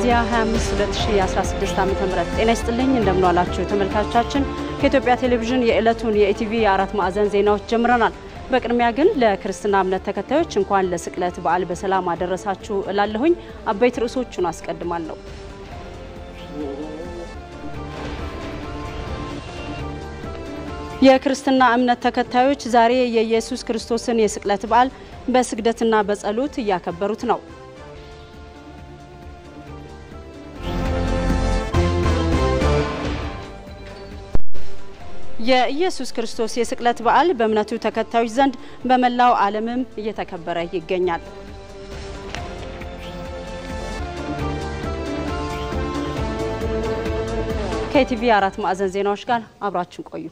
ሚያዝያ 25 2016 ዓ ም ጤና ይስጥልኝ እንደምንዋላችሁ ተመልካቾቻችን። ከኢትዮጵያ ቴሌቪዥን የዕለቱን የኢቲቪ የአራት ማዕዘን ዜናዎች ጀምረናል። በቅድሚያ ግን ለክርስትና እምነት ተከታዮች እንኳን ለስቅለት በዓል በሰላም አደረሳችሁ እላለሁኝ። አበይት ርዕሶቹን አስቀድማለሁ። የክርስትና እምነት ተከታዮች ዛሬ የኢየሱስ ክርስቶስን የስቅለት በዓል በስግደትና በጸሎት እያከበሩት ነው። የኢየሱስ ክርስቶስ የስቅለት በዓል በእምነቱ ተከታዮች ዘንድ በመላው ዓለምም እየተከበረ ይገኛል። ከኢቲቪ አራት ማዕዘን ዜናዎች ጋር አብራችን ቆዩ።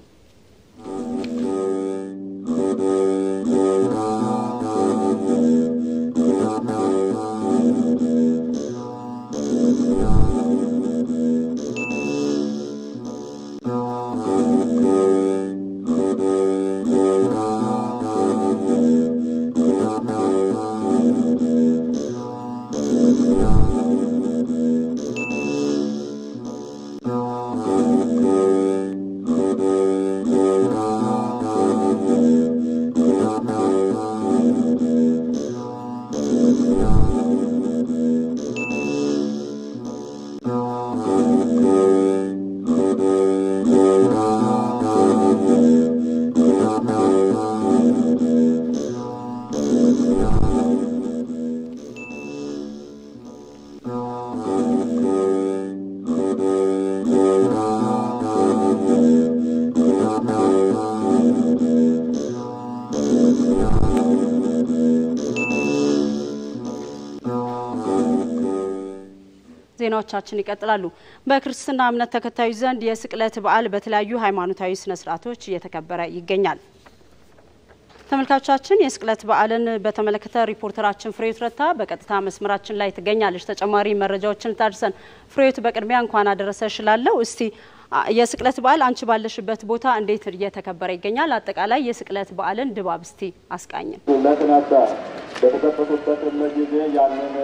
ዜናዎቻችን ይቀጥላሉ። በክርስትና እምነት ተከታዮች ዘንድ የስቅለት በዓል በተለያዩ ሃይማኖታዊ ስነ ስርዓቶች እየተከበረ ይገኛል። ተመልካቾቻችን የስቅለት በዓልን በተመለከተ ሪፖርተራችን ፍሬዎት ረታ በቀጥታ መስመራችን ላይ ትገኛለች። ተጨማሪ መረጃዎችን ታድርሰን። ፍሬዎት በቅድሚያ እንኳን አደረሰሽ እላለሁ። እስቲ የስቅለት በዓል አንቺ ባለሽበት ቦታ እንዴት እየተከበረ ይገኛል? አጠቃላይ የስቅለት በዓልን ድባብ እስቲ አስቃኝን። ለት ነበር በተከፈቱበትም ጊዜ ያንን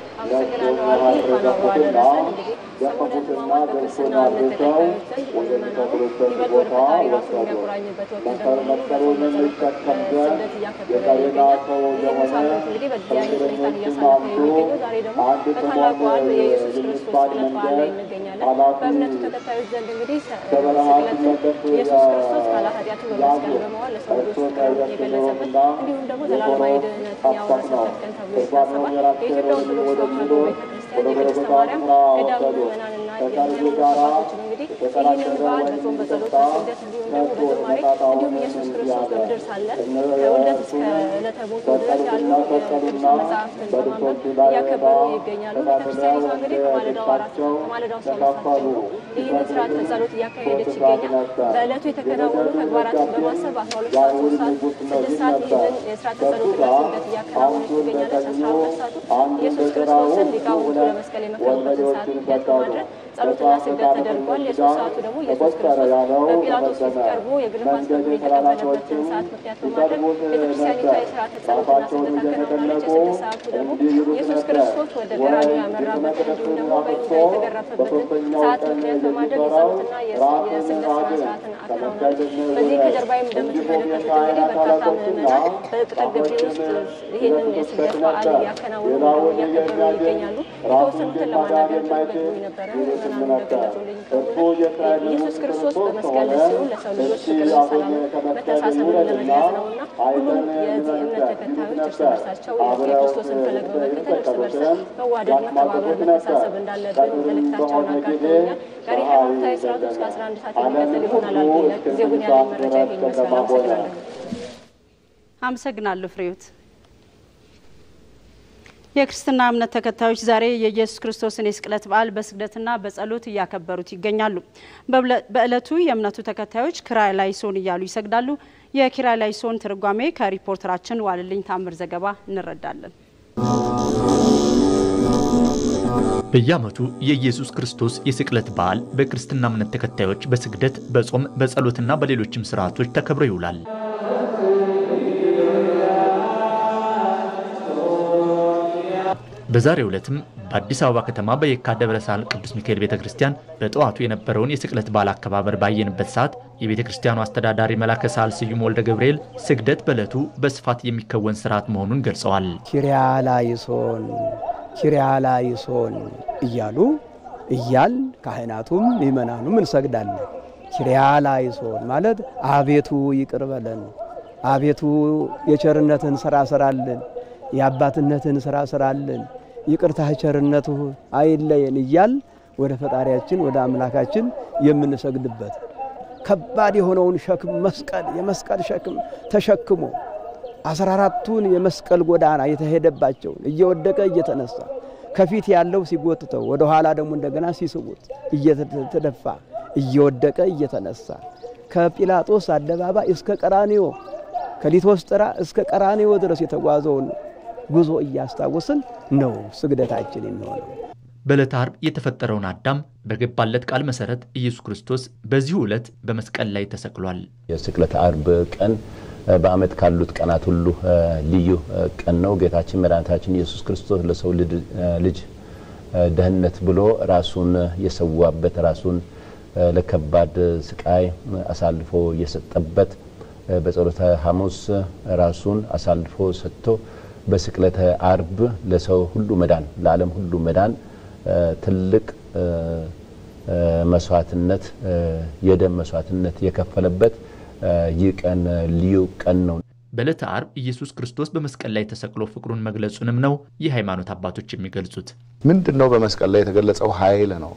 ያስረገፉትና ገፈፉትና ገብሱን አድርሰው ወደ ሚተክሉበት ቦታ ወሰዱ። መስቀሉንም ይሸከም ዘንድ የቀሬና ሰው የሆነ ከእስረኞችም አንዱ አንድ ስምዖን የሚባል መንገድ ኃላፊ በበረሃ ሲመለስ ኢየሱስ ክርስቶስ ካለ ኃጢአቱ በመስቀል በመዋል ለሰው ልጆች ፍቅሩን የገለጸበት እንዲሁም ደግሞ ዘላለማዊ ድህነትን ያወረሰበት ቀን ተብሎ ይታሰባል። የኢትዮጵያ ኦርቶዶክስ ተዋሕዶ ቤተክርስቲያን የቅድስተ ማርያም ገዳም ምዕመናንና የሃይማኖት አባቶችን እንግዲህ ይህንን በዓል በጾም በጸሎት በስግደት እንዲሁም ደግሞ በዝማሬ እንዲሁም ኢየሱስ ክርስቶስ በምድር ሳለ ከውልደት እስከ ዕለተ ሞቱ ድረስ ያሉ የቅዱስ መጽሐፍትን በማንበብ እያከበሩ ይገኛሉ። ቤተክርስቲያኒቷ እንግዲህ ከማለዳው አራት ከማለዳው አስራ ሁለት ሰዓት ጀምሮ ይህንን ስርዓተ ጸሎት እያካሄደች ይገኛል። በዕለቱ የተከናወኑ ተግባራትን በማሰብ አስራ ሁለት ሰዓት ሶስት ሰዓት ስድስት ሰዓት ይህንን የስርዓተ ጸሎትና ስግደት እያከናወነች ትገኛለች። አስራ ሁለት ሰዓቱ ኢየሱስ ክርስቶስን ሊቃውንቱ ለመስቀል የመከሩበትን ሰዓት ምክንያት በማድረግ ጸሎትና ስግደት ተደርጓል። የሶስት ሰዓቱ ደግሞ ኢየሱስ ክርስቶስ በጲላጦስ ፊት ቀርቦ የግርፋት ፍርዱን የተቀበለበትን ሰዓት ምክንያት በማድረግ ቤተክርስቲያኒቷ የስርዓተ ጸሎትና ስግደት አከናውናለች። የስድስት ሰዓቱ ደግሞ ኢየሱስ ክርስቶስ ወደ ቀራንዮ ያመራበትን እንዲሁም ደግሞ በይሁዳ የተገረፈበትን ሰዓት ምክንያት በማድረግ የጸሎትና የስግደት ስነ ስርዓትን አከናውናለች። በዚህ ከጀርባዬም እንደምትመለከቱት እንግዲህ በርካታ ምዕመናን በቅጥር ግቢ ውስጥ ይህንን የስግደት በዓል እያከናወኑ እያከበሩ ይገኛሉ። የተወሰኑትን ለማናገር ፈልጎኝ ነበረ። ምዕመናኑ እንደገለጹልኝ ከሆነ ኢየሱስ ክርስቶስ በመስቀል ሲሆን ለሰው ልጆች ፍቅርን፣ ሰላም፣ መተሳሰብን ለመግለጽ ነውና ሁሉም የዚህ እምነት ተከታዮች እርስ በርሳቸው የክርስቶስን ፈለግ በመከተል እርስ በርስ መዋደድ፣ መተባበር፣ መተሳሰብ እንዳለብን መልእክታቸውን አጋርተውኛል። ቀሪ ሃይማኖታዊ ስርዓት እስከ 11 ሰዓት የሚቀጥል ይሆናል አልኩኝ። ለጊዜው ግን ያለኝ መረጃ ይሄን ይመስላል። አመሰግናለሁ። አመሰግናለሁ ፍሬዎት። የክርስትና እምነት ተከታዮች ዛሬ የኢየሱስ ክርስቶስን የስቅለት በዓል በስግደትና በጸሎት እያከበሩት ይገኛሉ። በዕለቱ የእምነቱ ተከታዮች ኪርያ ላይሶን እያሉ ይሰግዳሉ። የኪርያ ላይሶን ትርጓሜ ከሪፖርተራችን ዋልልኝ ታምር ዘገባ እንረዳለን። በየዓመቱ የኢየሱስ ክርስቶስ የስቅለት በዓል በክርስትና እምነት ተከታዮች በስግደት፣ በጾም፣ በጸሎትና በሌሎችም ስርዓቶች ተከብሮ ይውላል። በዛሬው ዕለትም በአዲስ አበባ ከተማ በየካ ደብረ ሳህል ቅዱስ ሚካኤል ቤተ ክርስቲያን በጠዋቱ የነበረውን የስቅለት በዓል አከባበር ባየንበት ሰዓት የቤተ ክርስቲያኑ አስተዳዳሪ መላከ ሳህል ስዩም ወልደ ገብርኤል ስግደት በዕለቱ በስፋት የሚከወን ስርዓት መሆኑን ገልጸዋል። ኪርያላይሶን ኪርያላይሶን እያሉ እያል ካህናቱም ምእመናኑም እንሰግዳለን። ኪርያላይሶን ማለት አቤቱ ይቅር በለን፣ አቤቱ የቸርነትን ስራ ስራልን፣ የአባትነትን ስራ ስራልን፣ ይቅርታ ቸርነቱ አይለየን እያል ወደ ፈጣሪያችን ወደ አምላካችን የምንሰግድበት ከባድ የሆነውን ሸክም መስቀል የመስቀል ሸክም ተሸክሞ አስራ አራቱን የመስቀል ጎዳና የተሄደባቸውን እየወደቀ እየተነሳ ከፊት ያለው ሲጎትተው ወደ ኋላ ደግሞ እንደገና ሲስቡት እየተደፋ እየወደቀ እየተነሳ ከጲላጦስ አደባባይ እስከ ቀራኒዮ ከሊቶስጥራ እስከ ቀራኒዮ ድረስ የተጓዘውን ጉዞ እያስታወስን ነው ስግደታችን የሚሆነው። በዕለተ ዓርብ የተፈጠረውን አዳም በገባለት ቃል መሰረት ኢየሱስ ክርስቶስ በዚሁ ዕለት በመስቀል ላይ ተሰቅሏል። የስቅለት ዓርብ ቀን በዓመት ካሉት ቀናት ሁሉ ልዩ ቀን ነው። ጌታችን መድኃኒታችን ኢየሱስ ክርስቶስ ለሰው ልጅ ደህንነት ብሎ ራሱን የሰዋበት ራሱን ለከባድ ስቃይ አሳልፎ የሰጠበት በጸሎተ ሐሙስ ራሱን አሳልፎ ሰጥቶ በስቅለተ ዓርብ ለሰው ሁሉ መዳን ለዓለም ሁሉ መዳን ትልቅ መስዋዕትነት የደም መስዋዕትነት የከፈለበት ይህ ቀን ልዩ ቀን ነው። በዕለተ ዓርብ ኢየሱስ ክርስቶስ በመስቀል ላይ ተሰቅሎ ፍቅሩን መግለጹንም ነው የሃይማኖት አባቶች የሚገልጹት። ምንድን ነው በመስቀል ላይ የተገለጸው ኃይል ነው።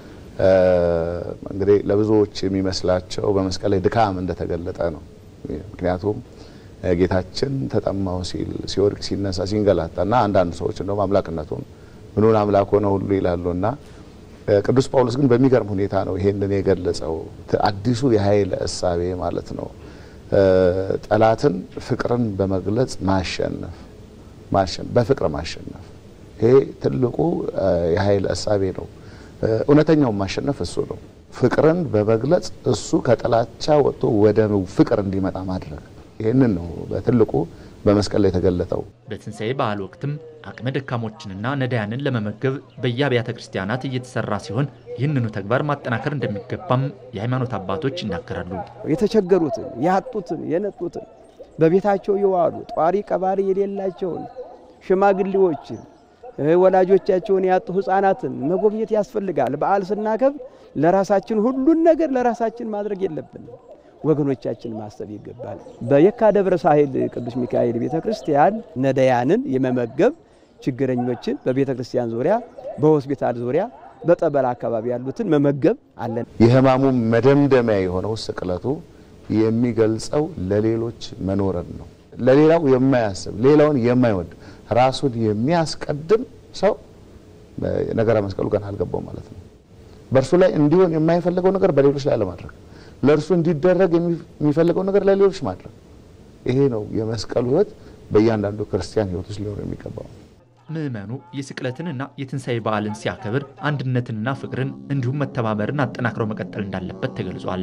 እንግዲህ ለብዙዎች የሚመስላቸው በመስቀል ላይ ድካም እንደተገለጠ ነው። ምክንያቱም ጌታችን ተጠማው ሲል ሲወድቅ ሲነሳ ሲንገላታ እና አንዳንድ ሰዎች እንደውም አምላክነቱን ምኑን አምላክ ሆነ ሁሉ ይላሉ እና ቅዱስ ጳውሎስ ግን በሚገርም ሁኔታ ነው ይሄንን የገለጸው። አዲሱ የኃይል እሳቤ ማለት ነው። ጠላትን ፍቅርን በመግለጽ ማሸነፍ ማሸነፍ በፍቅር ማሸነፍ ይሄ ትልቁ የኃይል እሳቤ ነው። እውነተኛውን ማሸነፍ እሱ ነው። ፍቅርን በመግለጽ እሱ ከጥላቻ ወጥቶ ወደ ፍቅር እንዲመጣ ማድረግ ይህንን ነው በትልቁ በመስቀል ላይ የተገለጠው። በትንሣኤ በዓል ወቅትም አቅመ ደካሞችንና ነዳያንን ለመመገብ በየአብያተ ክርስቲያናት እየተሰራ ሲሆን ይህንኑ ተግባር ማጠናከር እንደሚገባም የሃይማኖት አባቶች ይናገራሉ። የተቸገሩትን፣ ያጡትን፣ የነጡትን በቤታቸው የዋሉ ጧሪ ቀባሪ የሌላቸውን ሽማግሌዎችን፣ ወላጆቻቸውን ያጡ ሕፃናትን መጎብኘት ያስፈልጋል። በዓል ስናከብር ለራሳችን ሁሉን ነገር ለራሳችን ማድረግ የለብንም። ወገኖቻችን ማሰብ ይገባል። በየካ ደብረ ሳህል ቅዱስ ሚካኤል ቤተ ክርስቲያን ነዳያንን የመመገብ ችግረኞችን በቤተ ክርስቲያን ዙሪያ፣ በሆስፒታል ዙሪያ፣ በጠበል አካባቢ ያሉትን መመገብ አለን። የሕማሙ መደምደሚያ የሆነው ስቅለቱ የሚገልጸው ለሌሎች መኖርን ነው። ለሌላው የማያስብ ሌላውን የማይወድ ራሱን የሚያስቀድም ሰው ነገረ መስቀሉ ገና አልገባው ማለት ነው። በእርሱ ላይ እንዲሆን የማይፈልገው ነገር በሌሎች ላይ አለማድረግ ለእርሱ እንዲደረግ የሚፈልገው ነገር ለሌሎች ማድረግ። ይሄ ነው የመስቀሉ ሕይወት በእያንዳንዱ ክርስቲያን ሕይወት ውስጥ ሊሆን የሚገባው። ምዕመኑ የስቅለትንና የትንሣኤ በዓልን ሲያከብር አንድነትንና ፍቅርን እንዲሁም መተባበርን አጠናክረው መቀጠል እንዳለበት ተገልጿል።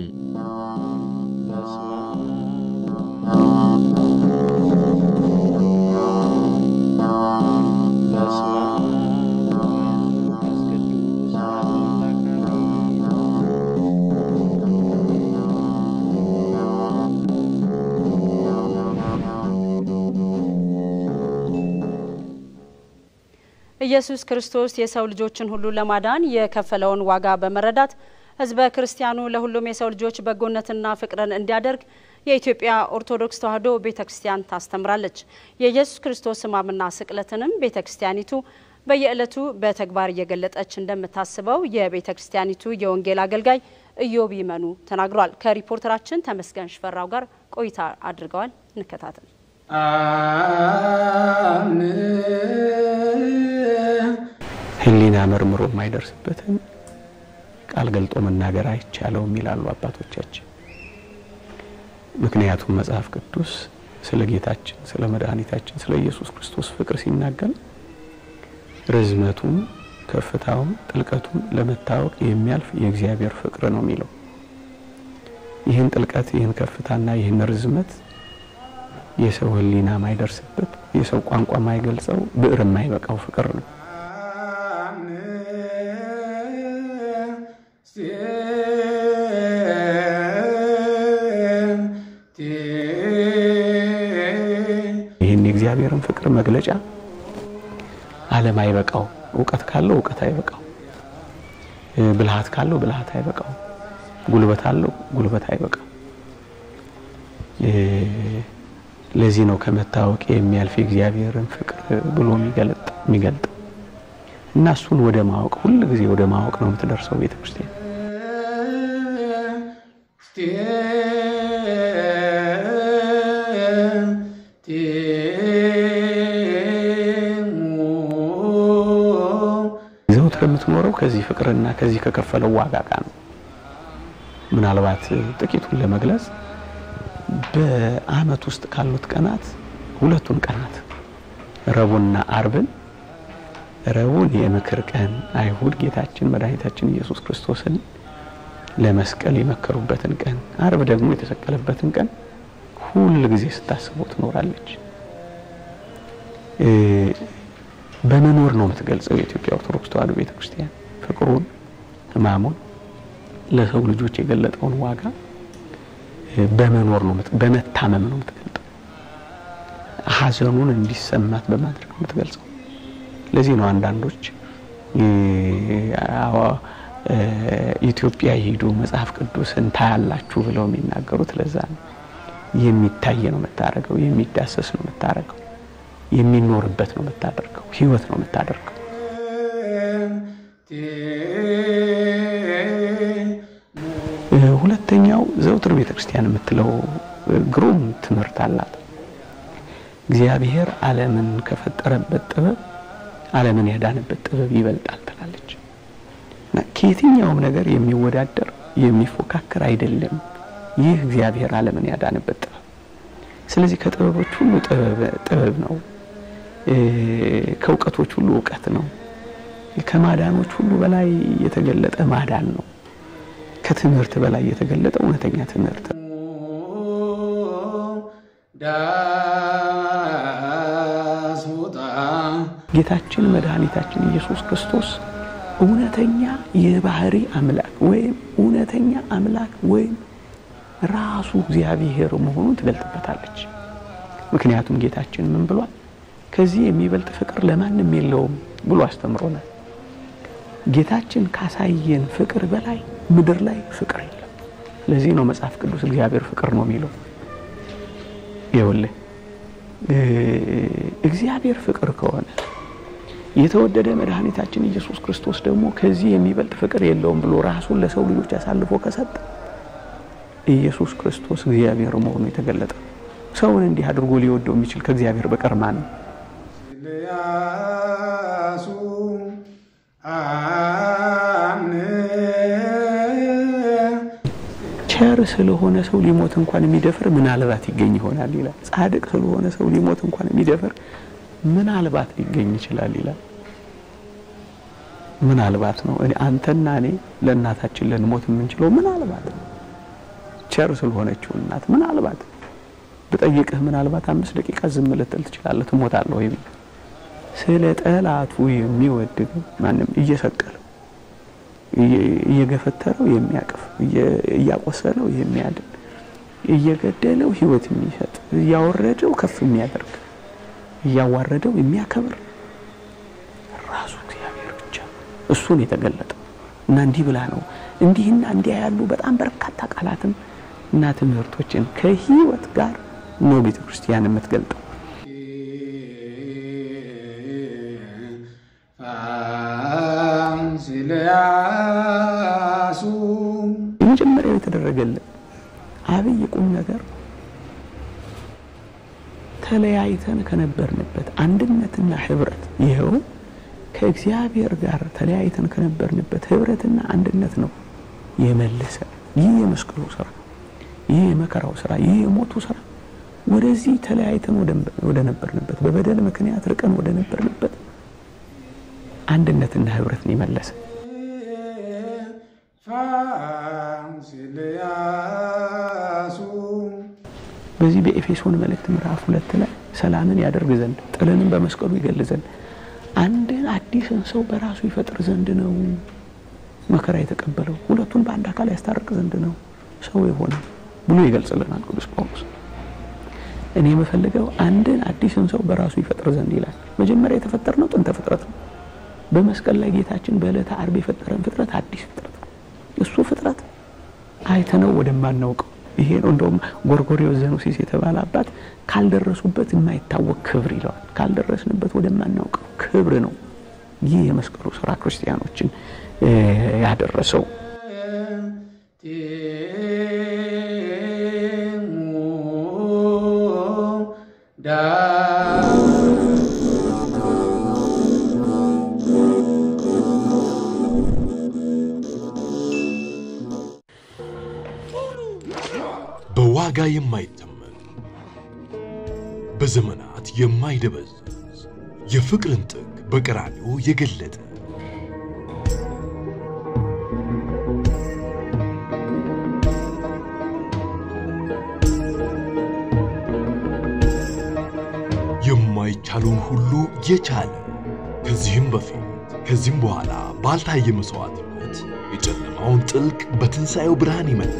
ኢየሱስ ክርስቶስ የሰው ልጆችን ሁሉ ለማዳን የከፈለውን ዋጋ በመረዳት ሕዝበ ክርስቲያኑ ለሁሉም የሰው ልጆች በጎነትና ፍቅርን እንዲያደርግ የኢትዮጵያ ኦርቶዶክስ ተዋሕዶ ቤተ ክርስቲያን ታስተምራለች። የኢየሱስ ክርስቶስ ሕማምና ስቅለትንም ቤተ ክርስቲያኒቱ በየዕለቱ በተግባር እየገለጠች እንደምታስበው የቤተ ክርስቲያኒቱ የወንጌል አገልጋይ ኢዮብ ይመኑ ተናግሯል። ከሪፖርተራችን ተመስገን ሽፈራው ጋር ቆይታ አድርገዋል። እንከታተል። ሕሊና መርምሮ የማይደርስበትን ቃል ገልጦ መናገር አይቻለውም ይላሉ አባቶቻችን። ምክንያቱም መጽሐፍ ቅዱስ ስለ ጌታችን ስለ መድኃኒታችን ስለ ኢየሱስ ክርስቶስ ፍቅር ሲናገር ርዝመቱም ከፍታውም ጥልቀቱም ለመታወቅ የሚያልፍ የእግዚአብሔር ፍቅር ነው የሚለው። ይህን ጥልቀት ይህን ከፍታና ይህን ርዝመት የሰው ሕሊና ማይደርስበት የሰው ቋንቋ ማይገልጸው ብዕር የማይበቃው ፍቅር ነው። የእግዚአብሔርን ፍቅር መግለጫ ዓለም አይበቃው። እውቀት ካለው እውቀት አይበቃው። ብልሃት ካለው ብልሃት አይበቃው። ጉልበት አለው ጉልበት አይበቃው። ለዚህ ነው ከመታወቅ የሚያልፍ የእግዚአብሔርን ፍቅር ብሎ የሚገልጥ እና እሱን ወደ ማወቅ ሁል ጊዜ ወደ ማወቅ ነው የምትደርሰው ቤተ ክርስቲያን። ዘውትር የምትኖረው ከዚህ ፍቅርና ከዚህ ከከፈለው ዋጋ ጋር ነው። ምናልባት ጥቂቱን ለመግለጽ በዓመት ውስጥ ካሉት ቀናት ሁለቱን ቀናት ረቡዕና አርብን ረቡዕን የምክር ቀን አይሁድ ጌታችን መድኃኒታችን ኢየሱስ ክርስቶስን ለመስቀል የመከሩበትን ቀን፣ አርብ ደግሞ የተሰቀለበትን ቀን ሁል ጊዜ ስታስበው ትኖራለች። በመኖር ነው የምትገልጸው የኢትዮጵያ ኦርቶዶክስ ተዋሕዶ ቤተክርስቲያን ፍቅሩን፣ ሕማሙን ለሰው ልጆች የገለጠውን ዋጋ በመኖር ነው በመታመም ነው የምትገልጠው። ሐዘኑን እንዲሰማት በማድረግ ነው የምትገልጸው። ለዚህ ነው አንዳንዶች ኢትዮጵያ ሄዱ መጽሐፍ ቅዱስን ታያላችሁ ብለው የሚናገሩት ለዛ ነው። የሚታይ ነው የምታደርገው፣ የሚዳሰስ ነው የምታደርገው፣ የሚኖርበት ነው የምታደርገው፣ ህይወት ነው የምታደርገው። ሁለተኛው ዘውትር ቤተ ክርስቲያን የምትለው ግሩም ትምህርት አላት። እግዚአብሔር ዓለምን ከፈጠረበት ጥበብ ዓለምን ያዳነበት ጥበብ ይበልጣል ትላለች እና ከየትኛውም ነገር የሚወዳደር የሚፎካከር አይደለም ይህ እግዚአብሔር ዓለምን ያዳነበት ጥበብ። ስለዚህ ከጥበቦች ሁሉ ጥበብ ነው፣ ከእውቀቶች ሁሉ እውቀት ነው፣ ከማዳኖች ሁሉ በላይ የተገለጠ ማዳን ነው፣ ከትምህርት በላይ የተገለጠ እውነተኛ ትምህርት ነው። ጌታችን መድኃኒታችን ኢየሱስ ክርስቶስ እውነተኛ የባህሪ አምላክ ወይም እውነተኛ አምላክ ወይም ራሱ እግዚአብሔር መሆኑን ትገልጥበታለች። ምክንያቱም ጌታችን ምን ብሏል? ከዚህ የሚበልጥ ፍቅር ለማንም የለውም ብሎ አስተምሮናል። ጌታችን ካሳየን ፍቅር በላይ ምድር ላይ ፍቅር የለም። ለዚህ ነው መጽሐፍ ቅዱስ እግዚአብሔር ፍቅር ነው የሚለው። ይኸውልህ እግዚአብሔር ፍቅር ከሆነ የተወደደ መድኃኒታችን ኢየሱስ ክርስቶስ ደግሞ ከዚህ የሚበልጥ ፍቅር የለውም ብሎ ራሱን ለሰው ልጆች አሳልፎ ከሰጠ ኢየሱስ ክርስቶስ እግዚአብሔር መሆኑ የተገለጠ ሰውን እንዲህ አድርጎ ሊወደው የሚችል ከእግዚአብሔር በቀር ማን ነው? ቸር ስለሆነ ሰው ሊሞት እንኳን የሚደፍር ምናልባት ይገኝ ይሆናል ይላል። ጻድቅ ስለሆነ ሰው ሊሞት እንኳን የሚደፍር ምናልባት ሊገኝ ይችላል ይላል። ምናልባት ነው። እኔ አንተና እኔ ለእናታችን ልንሞት የምንችለው ምናልባት ነው። ቸር ስለሆነችው እናት ምናልባት ብጠይቅህ ምናልባት አምስት ደቂቃ ዝም ልትል ትችላለህ። ትሞታለህ ወይም ስለ ጠላቱ የሚወድ ማንም እየሰቀለው እየገፈተረው የሚያቅፍ እያቆሰለው የሚያድን እየገደለው ሕይወት የሚሰጥ እያወረደው ከፍ የሚያደርግ እያዋረደው የሚያከብር ራሱ እግዚአብሔር ብቻ እሱን የተገለጠው እና እንዲህ ብላ ነው እንዲህና እንዲያ ያሉ በጣም በርካታ ቃላትን እና ትምህርቶችን ከህይወት ጋር ነው ቤተ ክርስቲያን የምትገልጠው። የመጀመሪያው የተደረገልን አብይ ቁም ነገር ተለያይተን ከነበርንበት አንድነትና ህብረት ይኸው ከእግዚአብሔር ጋር ተለያይተን ከነበርንበት ህብረትና አንድነት ነው የመለሰ። ይህ የመስቀሉ ስራ፣ ይህ የመከራው ስራ፣ ይህ የሞቱ ስራ ወደዚህ ተለያይተን ወደ ነበርንበት በበደል ምክንያት ርቀን ወደ ነበርንበት አንድነትና ህብረትን የመለሰ በዚህ በኤፌሶን መልእክት ምዕራፍ ሁለት ላይ ሰላምን ያደርግ ዘንድ ጥልንም በመስቀሉ ይገል ዘንድ አንድን አዲስን ሰው በራሱ ይፈጥር ዘንድ ነው መከራ የተቀበለው ሁለቱን በአንድ አካል ያስታርቅ ዘንድ ነው ሰው የሆነ ብሎ ይገልጽልናል ቅዱስ ጳውሎስ። እኔ የምፈልገው አንድን አዲስን ሰው በራሱ ይፈጥር ዘንድ ይላል። መጀመሪያ የተፈጠርነው ጥንተ ፍጥረት ነው። በመስቀል ላይ ጌታችን በዕለተ ዓርብ የፈጠረን ፍጥረት አዲስ ፍጥረት ነው። እሱ ፍጥረት አይተነው ወደማናውቀው ይሄ ነው። እንደውም ጎርጎርዮስ ዘኑሲስ የተባለ አባት ካልደረሱበት የማይታወቅ ክብር ይለዋል። ካልደረስንበት ወደማናውቀው ክብር ነው ይህ የመስቀሉ ስራ ክርስቲያኖችን ያደረሰው። በዋጋ የማይተመን በዘመናት የማይደበዝዝ የፍቅርን ጥግ በቀራንዮ የገለጠ የማይቻለውን ሁሉ የቻለ ከዚህም በፊት ከዚህም በኋላ ባልታየ መስዋዕትነት የጨለማውን ጥልቅ በትንሣኤው ብርሃን ይመታ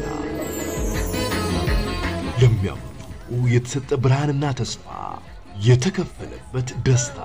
ለሚያምኑ ሁሉ የተሰጠ ብርሃንና ተስፋ የተከፈለበት ደስታ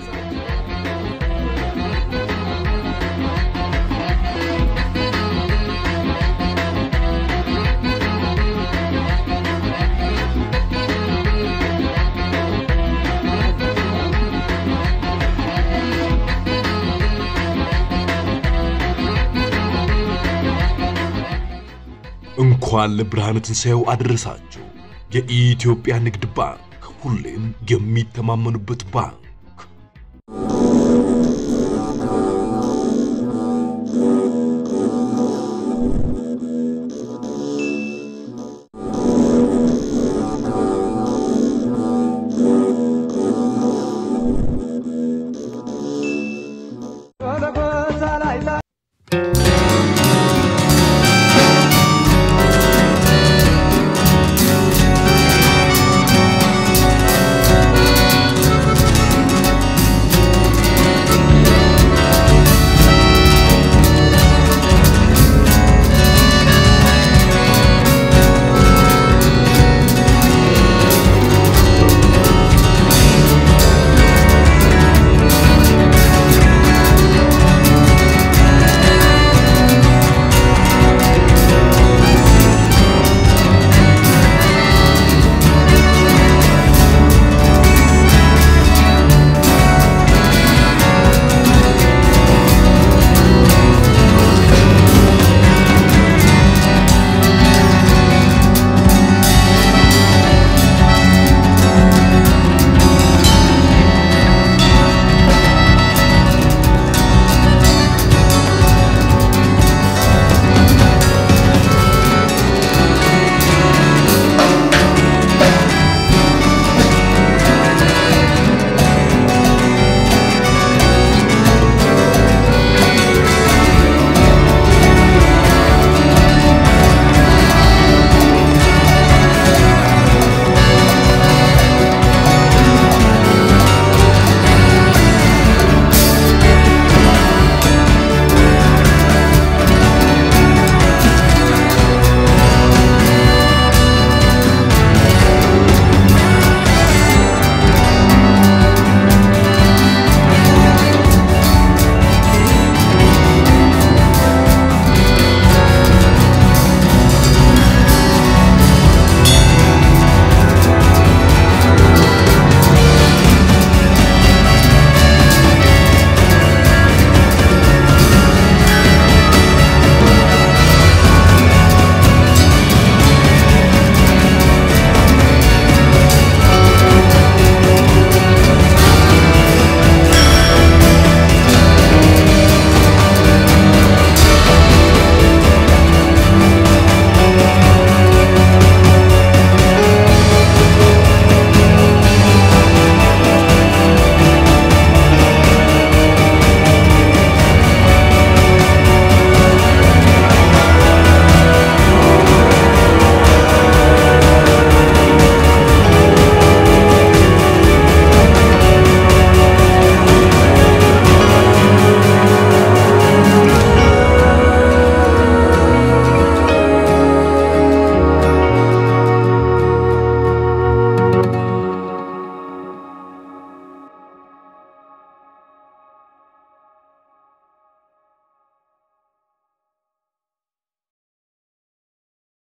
እንኳን ለብርሃነ ትንሣኤው አደረሳችሁ። የኢትዮጵያ ንግድ ባንክ ሁሌም የሚተማመኑበት ባንክ።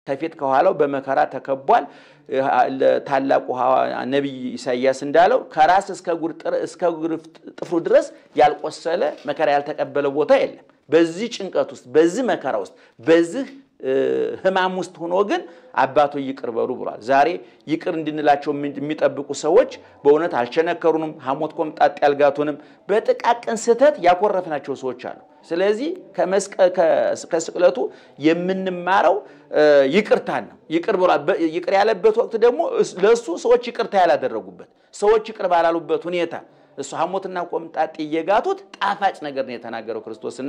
ከፊት ከኋላው በመከራ ተከቧል። ታላቁ ነቢይ ኢሳይያስ እንዳለው ከራስ እስከ እግር ጥፍሩ ድረስ ያልቆሰለ መከራ ያልተቀበለ ቦታ የለም። በዚህ ጭንቀት ውስጥ፣ በዚህ መከራ ውስጥ፣ በዚህ ሕማም ውስጥ ሆኖ ግን አባቶ ይቅር በሉ ብሏል። ዛሬ ይቅር እንድንላቸው የሚጠብቁ ሰዎች በእውነት አልቸነከሩንም፣ ሐሞት ኮምጣጤ ያልጋቱንም፣ በጥቃቅን ስህተት ያኮረፍናቸው ሰዎች አሉ። ስለዚህ ከስቅለቱ የምንማረው ይቅርታን ነው። ይቅር ብሏል። ይቅር ያለበት ወቅት ደግሞ ለእሱ ሰዎች ይቅርታ ያላደረጉበት ሰዎች ይቅር ባላሉበት ሁኔታ እሱ ሐሞትና ቆምጣጤ እየጋቱት ጣፋጭ ነገር ነው የተናገረው ክርስቶስና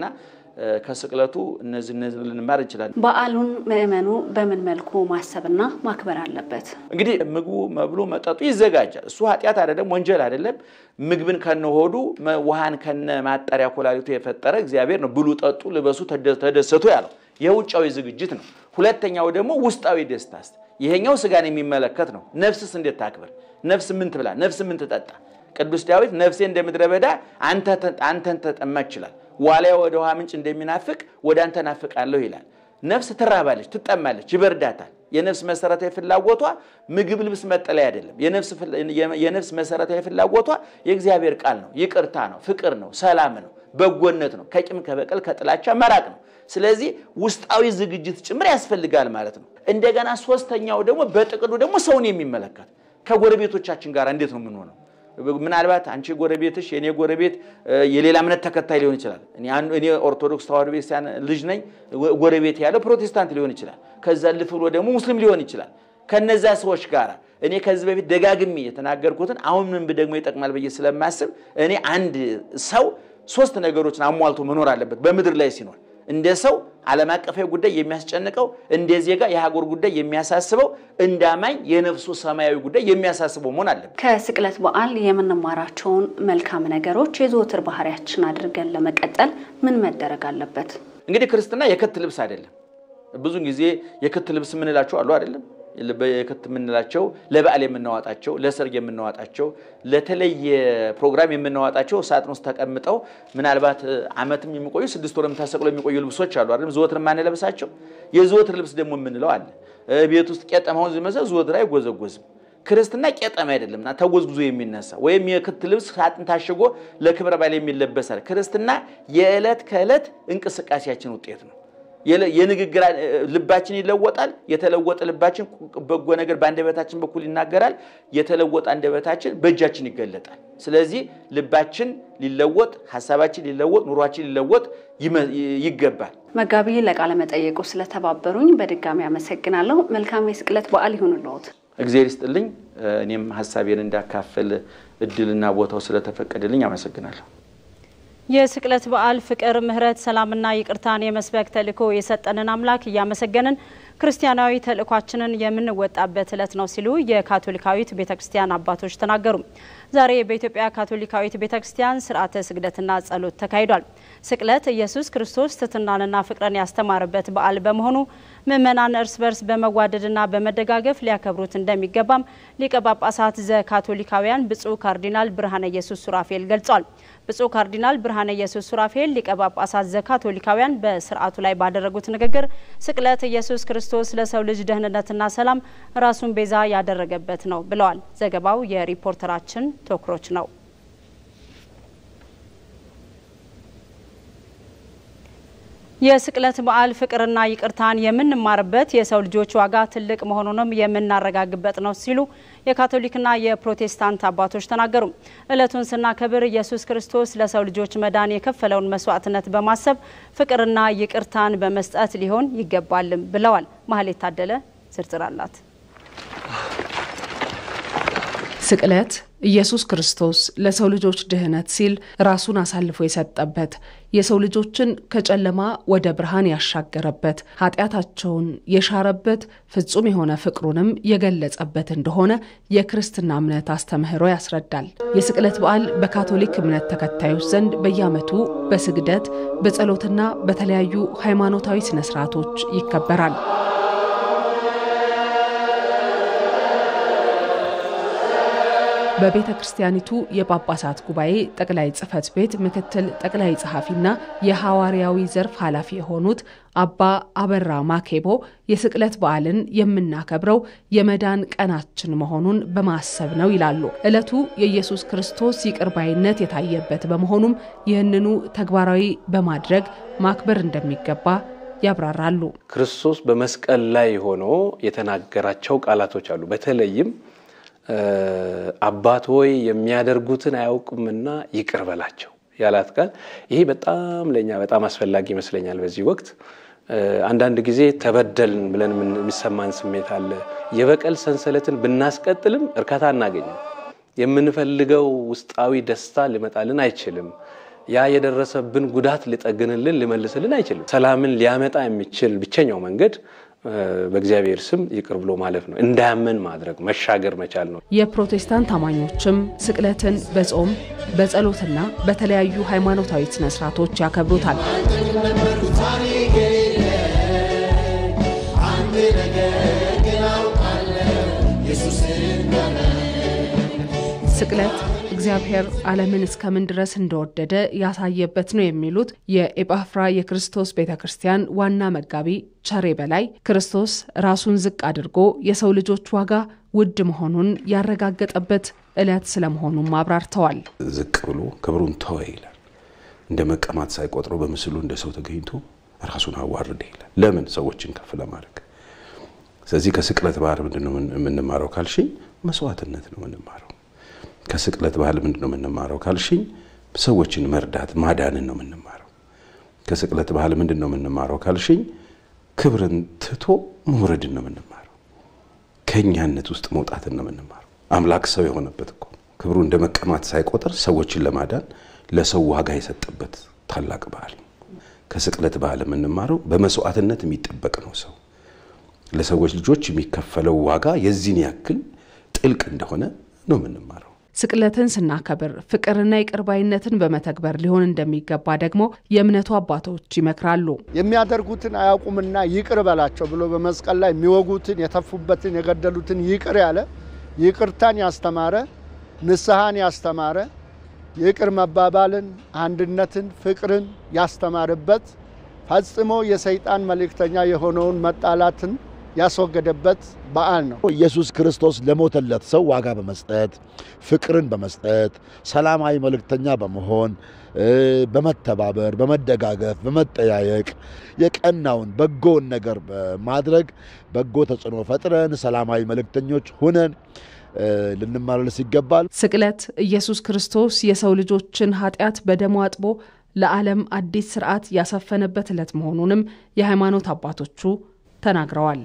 ከስቅለቱ እነዚህ እነዚህ ልንማር እንችላለን። በዓሉን ምእመኑ በምን መልኩ ማሰብና ማክበር አለበት? እንግዲህ ምግቡ፣ መብሉ፣ መጠጡ ይዘጋጃል። እሱ ኃጢአት አይደለም፣ ወንጀል አይደለም። ምግብን ከነሆዱ ውሃን ከነ ማጠሪያ ኮላሊቱ የፈጠረ እግዚአብሔር ነው። ብሉ፣ ጠጡ፣ ልበሱ፣ ተደሰቱ ያለው የውጫዊ ዝግጅት ነው። ሁለተኛው ደግሞ ውስጣዊ ደስታስ፣ ይሄኛው ስጋን የሚመለከት ነው። ነፍስስ እንዴት ታክብር? ነፍስ ምን ትብላ? ነፍስ ምን ትጠጣ? ቅዱስ ዳዊት ነፍሴ እንደ ምድረ በዳ አንተን ተጠማች ይላል። ዋልያ ወደ ውሃ ምንጭ እንደሚናፍቅ ወደ አንተ ናፍቃለሁ ይላል። ነፍስ ትራባለች፣ ትጠማለች፣ ይበርዳታል። የነፍስ መሰረታዊ ፍላጎቷ ምግብ፣ ልብስ፣ መጠለያ አይደለም። የነፍስ መሰረታዊ ፍላጎቷ የእግዚአብሔር ቃል ነው፣ ይቅርታ ነው፣ ፍቅር ነው፣ ሰላም ነው፣ በጎነት ነው፣ ከቂም ከበቀል ከጥላቻ መራቅ ነው። ስለዚህ ውስጣዊ ዝግጅት ጭምር ያስፈልጋል ማለት ነው። እንደገና ሶስተኛው ደግሞ በጥቅሉ ደግሞ ሰውን የሚመለከት ከጎረቤቶቻችን ጋር እንዴት ነው የምንሆነው? ምናልባት አንቺ ጎረቤትሽ የእኔ ጎረቤት የሌላ እምነት ተከታይ ሊሆን ይችላል። እኔ ኦርቶዶክስ ተዋሕዶ ቤተክርስቲያን ልጅ ነኝ። ጎረቤት ያለው ፕሮቴስታንት ሊሆን ይችላል። ከዛ ልፍ ብሎ ደግሞ ሙስሊም ሊሆን ይችላል። ከነዛ ሰዎች ጋር እኔ ከዚህ በፊት ደጋግሜ የተናገርኩትን አሁን ምን ደግሞ ይጠቅማል ብዬ ስለማስብ እኔ አንድ ሰው ሶስት ነገሮችን አሟልቶ መኖር አለበት በምድር ላይ ሲኖር እንደ ሰው ዓለም አቀፋዊ ጉዳይ የሚያስጨንቀው፣ እንደ ዜጋ የሀገር ጉዳይ የሚያሳስበው፣ እንደ አማኝ የነፍሱ ሰማያዊ ጉዳይ የሚያሳስበው መሆን አለበት። ከስቅለት በዓል የምንማራቸውን መልካም ነገሮች የዘወትር ባህሪያችን አድርገን ለመቀጠል ምን መደረግ አለበት? እንግዲህ ክርስትና የክት ልብስ አይደለም። ብዙ ጊዜ የክት ልብስ የምንላቸው አሉ አይደለም የክት የምንላቸው ለበዓል የምናዋጣቸው፣ ለሰርግ የምናዋጣቸው፣ ለተለየ ፕሮግራም የምናዋጣቸው ሳጥን ውስጥ ተቀምጠው ምናልባት ዓመትም የሚቆዩ ስድስት ወርም ተሰቅሎ የሚቆዩ ልብሶች አሉ አይደለም። ዘወትር የማንለብሳቸው የዘወትር ልብስ ደግሞ የምንለው አለ። ቤት ውስጥ ቄጠማውን ዝመዘ ዘወትር አይጎዘጎዝም። ክርስትና ቄጠማ አይደለምና ተጎዝጉዞ የሚነሳ ወይም የክት ልብስ ሳጥን ታሽጎ ለክብረ በዓል የሚለበሳል። ክርስትና የዕለት ከዕለት እንቅስቃሴያችን ውጤት ነው። የንግግር ልባችን ይለወጣል። የተለወጠ ልባችን በጎ ነገር በአንደበታችን በኩል ይናገራል። የተለወጠ አንደበታችን በእጃችን ይገለጣል። ስለዚህ ልባችን ሊለወጥ፣ ሀሳባችን ሊለወጥ፣ ኑሯችን ሊለወጥ ይገባል። መጋቢ ለቃለ መጠየቁ ስለተባበሩኝ በድጋሚ አመሰግናለሁ። መልካም የስቅለት በዓል ይሁንልዎት። እግዚአብሔር ይስጥልኝ። እኔም ሀሳቤን እንዳካፍል እድልና ቦታው ስለተፈቀደልኝ አመሰግናለሁ። የስቅለት በዓል ፍቅር፣ ምሕረት፣ ሰላምና ይቅርታን የመስበክ ተልእኮ የሰጠንን አምላክ እያመሰገንን ክርስቲያናዊ ተልእኳችንን የምንወጣበት ዕለት ነው ሲሉ የካቶሊካዊት ቤተ ክርስቲያን አባቶች ተናገሩ። ዛሬ በኢትዮጵያ ካቶሊካዊት ቤተ ክርስቲያን ስርዓተ ስግደትና ጸሎት ተካሂዷል። ስቅለት ኢየሱስ ክርስቶስ ትሕትናንና ፍቅርን ያስተማረበት በዓል በመሆኑ ምእመናን እርስ በርስ በመዋደድና በመደጋገፍ ሊያከብሩት እንደሚገባም ሊቀ ጳጳሳት ዘካቶሊካውያን ብፁዕ ካርዲናል ብርሃነ ኢየሱስ ሱራፌል ገልጿል። ብፁዕ ካርዲናል ብርሃነ ኢየሱስ ሱራፌል ሊቀ ጳጳሳት ዘካቶሊካውያን በስርዓቱ ላይ ባደረጉት ንግግር ስቅለት ኢየሱስ ክርስቶስ ለሰው ልጅ ደህንነትና ሰላም ራሱን ቤዛ ያደረገበት ነው ብለዋል። ዘገባው የሪፖርተራችን ቶክሮች ነው። የስቅለት በዓል ፍቅርና ይቅርታን የምንማርበት የሰው ልጆች ዋጋ ትልቅ መሆኑንም የምናረጋግበት ነው ሲሉ የካቶሊክና የፕሮቴስታንት አባቶች ተናገሩ። ዕለቱን ስናከብር ኢየሱስ ክርስቶስ ለሰው ልጆች መዳን የከፈለውን መስዋዕትነት በማሰብ ፍቅርና ይቅርታን በመስጠት ሊሆን ይገባልም ብለዋል። ማህሌት ታደለ ዝርዝር አላት። ስቅለት ኢየሱስ ክርስቶስ ለሰው ልጆች ድህነት ሲል ራሱን አሳልፎ የሰጠበት የሰው ልጆችን ከጨለማ ወደ ብርሃን ያሻገረበት ኃጢአታቸውን የሻረበት ፍጹም የሆነ ፍቅሩንም የገለጸበት እንደሆነ የክርስትና እምነት አስተምህሮ ያስረዳል። የስቅለት በዓል በካቶሊክ እምነት ተከታዮች ዘንድ በየዓመቱ በስግደት በጸሎትና በተለያዩ ሃይማኖታዊ ስነስርዓቶች ይከበራል። በቤተ ክርስቲያኒቱ የጳጳሳት ጉባኤ ጠቅላይ ጽሕፈት ቤት ምክትል ጠቅላይ ጸሐፊና የሐዋርያዊ ዘርፍ ኃላፊ የሆኑት አባ አበራ ማኬቦ የስቅለት በዓልን የምናከብረው የመዳን ቀናችን መሆኑን በማሰብ ነው ይላሉ። ዕለቱ የኢየሱስ ክርስቶስ ይቅር ባይነት የታየበት በመሆኑም ይህንኑ ተግባራዊ በማድረግ ማክበር እንደሚገባ ያብራራሉ። ክርስቶስ በመስቀል ላይ ሆኖ የተናገራቸው ቃላቶች አሉ። በተለይም አባት ሆይ የሚያደርጉትን አያውቁምና ይቅር በላቸው ያላት ቃል ይሄ በጣም ለእኛ በጣም አስፈላጊ ይመስለኛል። በዚህ ወቅት አንዳንድ ጊዜ ተበደልን ብለን የሚሰማን ስሜት አለ። የበቀል ሰንሰለትን ብናስቀጥልም እርካታ አናገኝም። የምንፈልገው ውስጣዊ ደስታ ሊመጣልን አይችልም። ያ የደረሰብን ጉዳት ሊጠግንልን ሊመልስልን አይችልም። ሰላምን ሊያመጣ የሚችል ብቸኛው መንገድ በእግዚአብሔር ስም ይቅር ብሎ ማለፍ ነው። እንዳያመን ማድረግ መሻገር መቻል ነው። የፕሮቴስታንት አማኞችም ስቅለትን በጾም በጸሎትና በተለያዩ ሃይማኖታዊ ስነስርዓቶች ያከብሩታል። ስቅለት እግዚአብሔር ዓለምን እስከምን ድረስ እንደወደደ ያሳየበት ነው የሚሉት የኤጳፍራ የክርስቶስ ቤተ ክርስቲያን ዋና መጋቢ ቸሬ በላይ ክርስቶስ ራሱን ዝቅ አድርጎ የሰው ልጆች ዋጋ ውድ መሆኑን ያረጋገጠበት ዕለት ስለመሆኑም አብራርተዋል። ዝቅ ብሎ ክብሩን ተወ ይላል። እንደ መቀማት ሳይቆጥረው በምስሉ እንደ ሰው ተገኝቶ ራሱን አዋርደ ይላል። ለምን? ሰዎችን ከፍ ለማድረግ። ስለዚህ ከስቅለት ባህል ምንድን ነው የምንማረው ካልሽኝ፣ መስዋዕትነት ነው የምንማረው ከስቅለት ባህል ምንድን ነው የምንማረው ካልሽኝ፣ ሰዎችን መርዳት ማዳንን ነው የምንማረው። ከስቅለት ባህል ምንድን ነው የምንማረው ካልሽኝ፣ ክብርን ትቶ መውረድን ነው የምንማረው። ከእኛነት ውስጥ መውጣትን ነው የምንማረው። አምላክ ሰው የሆነበት እኮ ክብሩ እንደ መቀማት ሳይቆጥር ሰዎችን ለማዳን ለሰው ዋጋ የሰጠበት ታላቅ ባህል ነው። ከስቅለት ባህል የምንማረው በመስዋዕትነት የሚጠበቅ ነው። ሰው ለሰዎች ልጆች የሚከፈለው ዋጋ የዚህን ያክል ጥልቅ እንደሆነ ነው የምንማረው። ስቅለትን ስናከብር ፍቅርና ይቅርባይነትን በመተግበር ሊሆን እንደሚገባ ደግሞ የእምነቱ አባቶች ይመክራሉ። የሚያደርጉትን አያውቁምና ይቅር በላቸው ብሎ በመስቀል ላይ የሚወጉትን፣ የተፉበትን፣ የገደሉትን ይቅር ያለ ይቅርታን ያስተማረ ንስሐን ያስተማረ ይቅር መባባልን፣ አንድነትን፣ ፍቅርን ያስተማረበት ፈጽሞ የሰይጣን መልእክተኛ የሆነውን መጣላትን ያስወገደበት በዓል ነው። ኢየሱስ ክርስቶስ ለሞተለት ሰው ዋጋ በመስጠት ፍቅርን በመስጠት ሰላማዊ መልእክተኛ በመሆን በመተባበር፣ በመደጋገፍ፣ በመጠያየቅ የቀናውን በጎውን ነገር በማድረግ በጎ ተጽዕኖ ፈጥረን ሰላማዊ መልእክተኞች ሁነን ልንመላለስ ይገባል። ስቅለት ኢየሱስ ክርስቶስ የሰው ልጆችን ኃጢአት በደሙ አጥቦ ለዓለም አዲስ ስርዓት ያሰፈነበት ዕለት መሆኑንም የሃይማኖት አባቶቹ ተናግረዋል።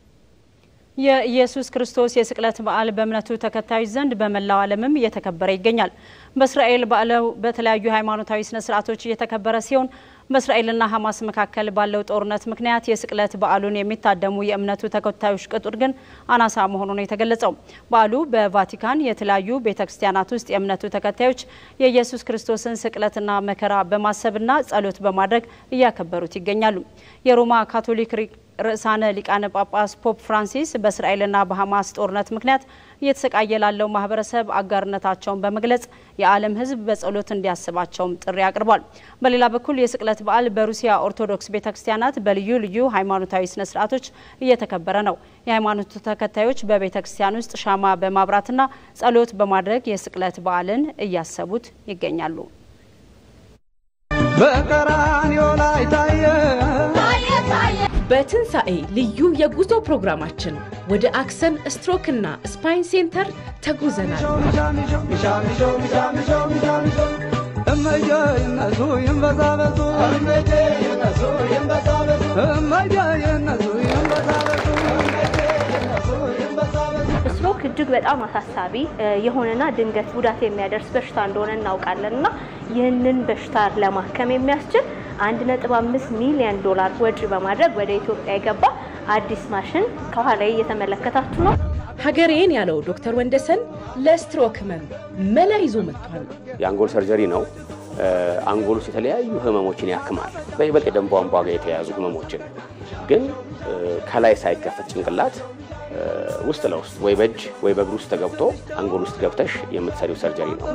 የኢየሱስ ክርስቶስ የስቅለት በዓል በእምነቱ ተከታዮች ዘንድ በመላው ዓለምም እየተከበረ ይገኛል። በእስራኤል በዓሉ በተለያዩ ሃይማኖታዊ ስነ ስርዓቶች እየተከበረ ሲሆን በእስራኤልና ሐማስ መካከል ባለው ጦርነት ምክንያት የስቅለት በዓሉን የሚታደሙ የእምነቱ ተከታዮች ቁጥር ግን አናሳ መሆኑ ነው የተገለጸው። በዓሉ በቫቲካን የተለያዩ ቤተ ክርስቲያናት ውስጥ የእምነቱ ተከታዮች የኢየሱስ ክርስቶስን ስቅለትና መከራ በማሰብና ጸሎት በማድረግ እያከበሩት ይገኛሉ። የሮማ ካቶሊክ ርዕሳነ ሊቃነ ጳጳስ ፖፕ ፍራንሲስ በእስራኤልና በሐማስ ጦርነት ምክንያት እየተሰቃየ ላለው ማህበረሰብ አጋርነታቸውን በመግለጽ የዓለም ሕዝብ በጸሎት እንዲያስባቸውም ጥሪ አቅርቧል። በሌላ በኩል የስቅለት በዓል በሩሲያ ኦርቶዶክስ ቤተ ክርስቲያናት በልዩ ልዩ ሃይማኖታዊ ስነ ስርዓቶች እየተከበረ ነው። የሃይማኖቱ ተከታዮች በቤተ ክርስቲያን ውስጥ ሻማ በማብራትና ጸሎት በማድረግ የስቅለት በዓልን እያሰቡት ይገኛሉ። በቀራንዮ ላይ ታየ በትንሣኤ ልዩ የጉዞ ፕሮግራማችን ወደ አክሰን ስትሮክና ስፓይን ሴንተር ተጉዘናል። እመዬ ይነሱ ይንበዛበዙ እመዬ ይነሱ ይንበዛበዙ እመዬ ይነሱ ይንበዛበዙ ስትሮክ እጅግ በጣም አሳሳቢ የሆነና ድንገት ጉዳት የሚያደርስ በሽታ እንደሆነ እናውቃለን እና ይህንን በሽታ ለማከም የሚያስችል አንድ ነጥብ አምስት ሚሊዮን ዶላር ወጪ በማድረግ ወደ ኢትዮጵያ የገባ አዲስ ማሽን ከኋላ እየተመለከታችሁ ነው። ሀገሬን ያለው ዶክተር ወንደሰን ለስትሮክ ህመም መላ ይዞ መጥቷል። የአንጎል ሰርጀሪ ነው። አንጎል ውስጥ የተለያዩ ህመሞችን ያክማል። በይበልጥ የደም ቧንቧ ጋር የተያያዙ ህመሞችን ግን ከላይ ሳይከፈት ጭንቅላት ውስጥ ለውስጥ ወይ በእጅ ወይ በእግር ውስጥ ተገብቶ አንጎል ውስጥ ገብተሽ የምትሰሪው ሰርጀሪ ነው።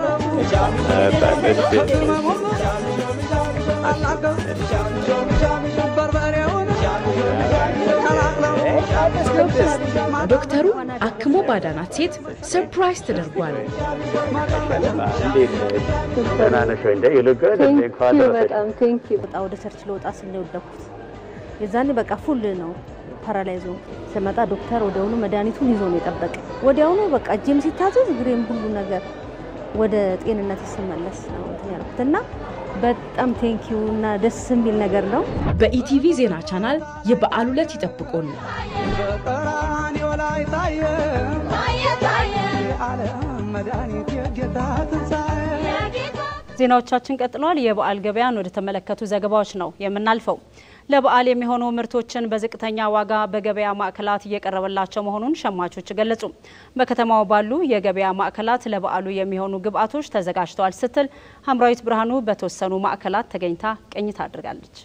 ዶክተሩ አክሞ ባዳናት ሴት ሰርፕራይዝ ተደርጓል። በጣም ቴንኪው። በጣም ወደ ቸርች ለወጣ ስል ነው የወደኩት። የዛኔ በቃ ፉል ነው ፓራላይዞ ስመጣ ዶክተር ወዲያውኑ መድኃኒቱን ይዞ ነው የጠበቀ። ወዲያውኑ በቃ እጄም ሲታዘዝ እግሬም ሁሉ ነገር ወደ ጤንነት ስመለስ ነው እንትን ያልኩት እና በጣም ቴንኪው እና ደስ የሚል ነገር ነው። በኢቲቪ ዜና ቻናል የበዓል ዕለት ይጠብቁን። በቀራንዮ ላይ ታየ ታየ ታየ የዓለም መድኃኒት የጌታ ትንሣኤ ዜናዎቻችን ቀጥለዋል። የበዓል ገበያን ወደ ተመለከቱ ዘገባዎች ነው የምናልፈው። ለበዓል የሚሆኑ ምርቶችን በዝቅተኛ ዋጋ በገበያ ማዕከላት እየቀረበላቸው መሆኑን ሸማቾች ገለጹ። በከተማው ባሉ የገበያ ማዕከላት ለበዓሉ የሚሆኑ ግብዓቶች ተዘጋጅተዋል ስትል ሀምራዊት ብርሃኑ በተወሰኑ ማዕከላት ተገኝታ ቅኝት አድርጋለች።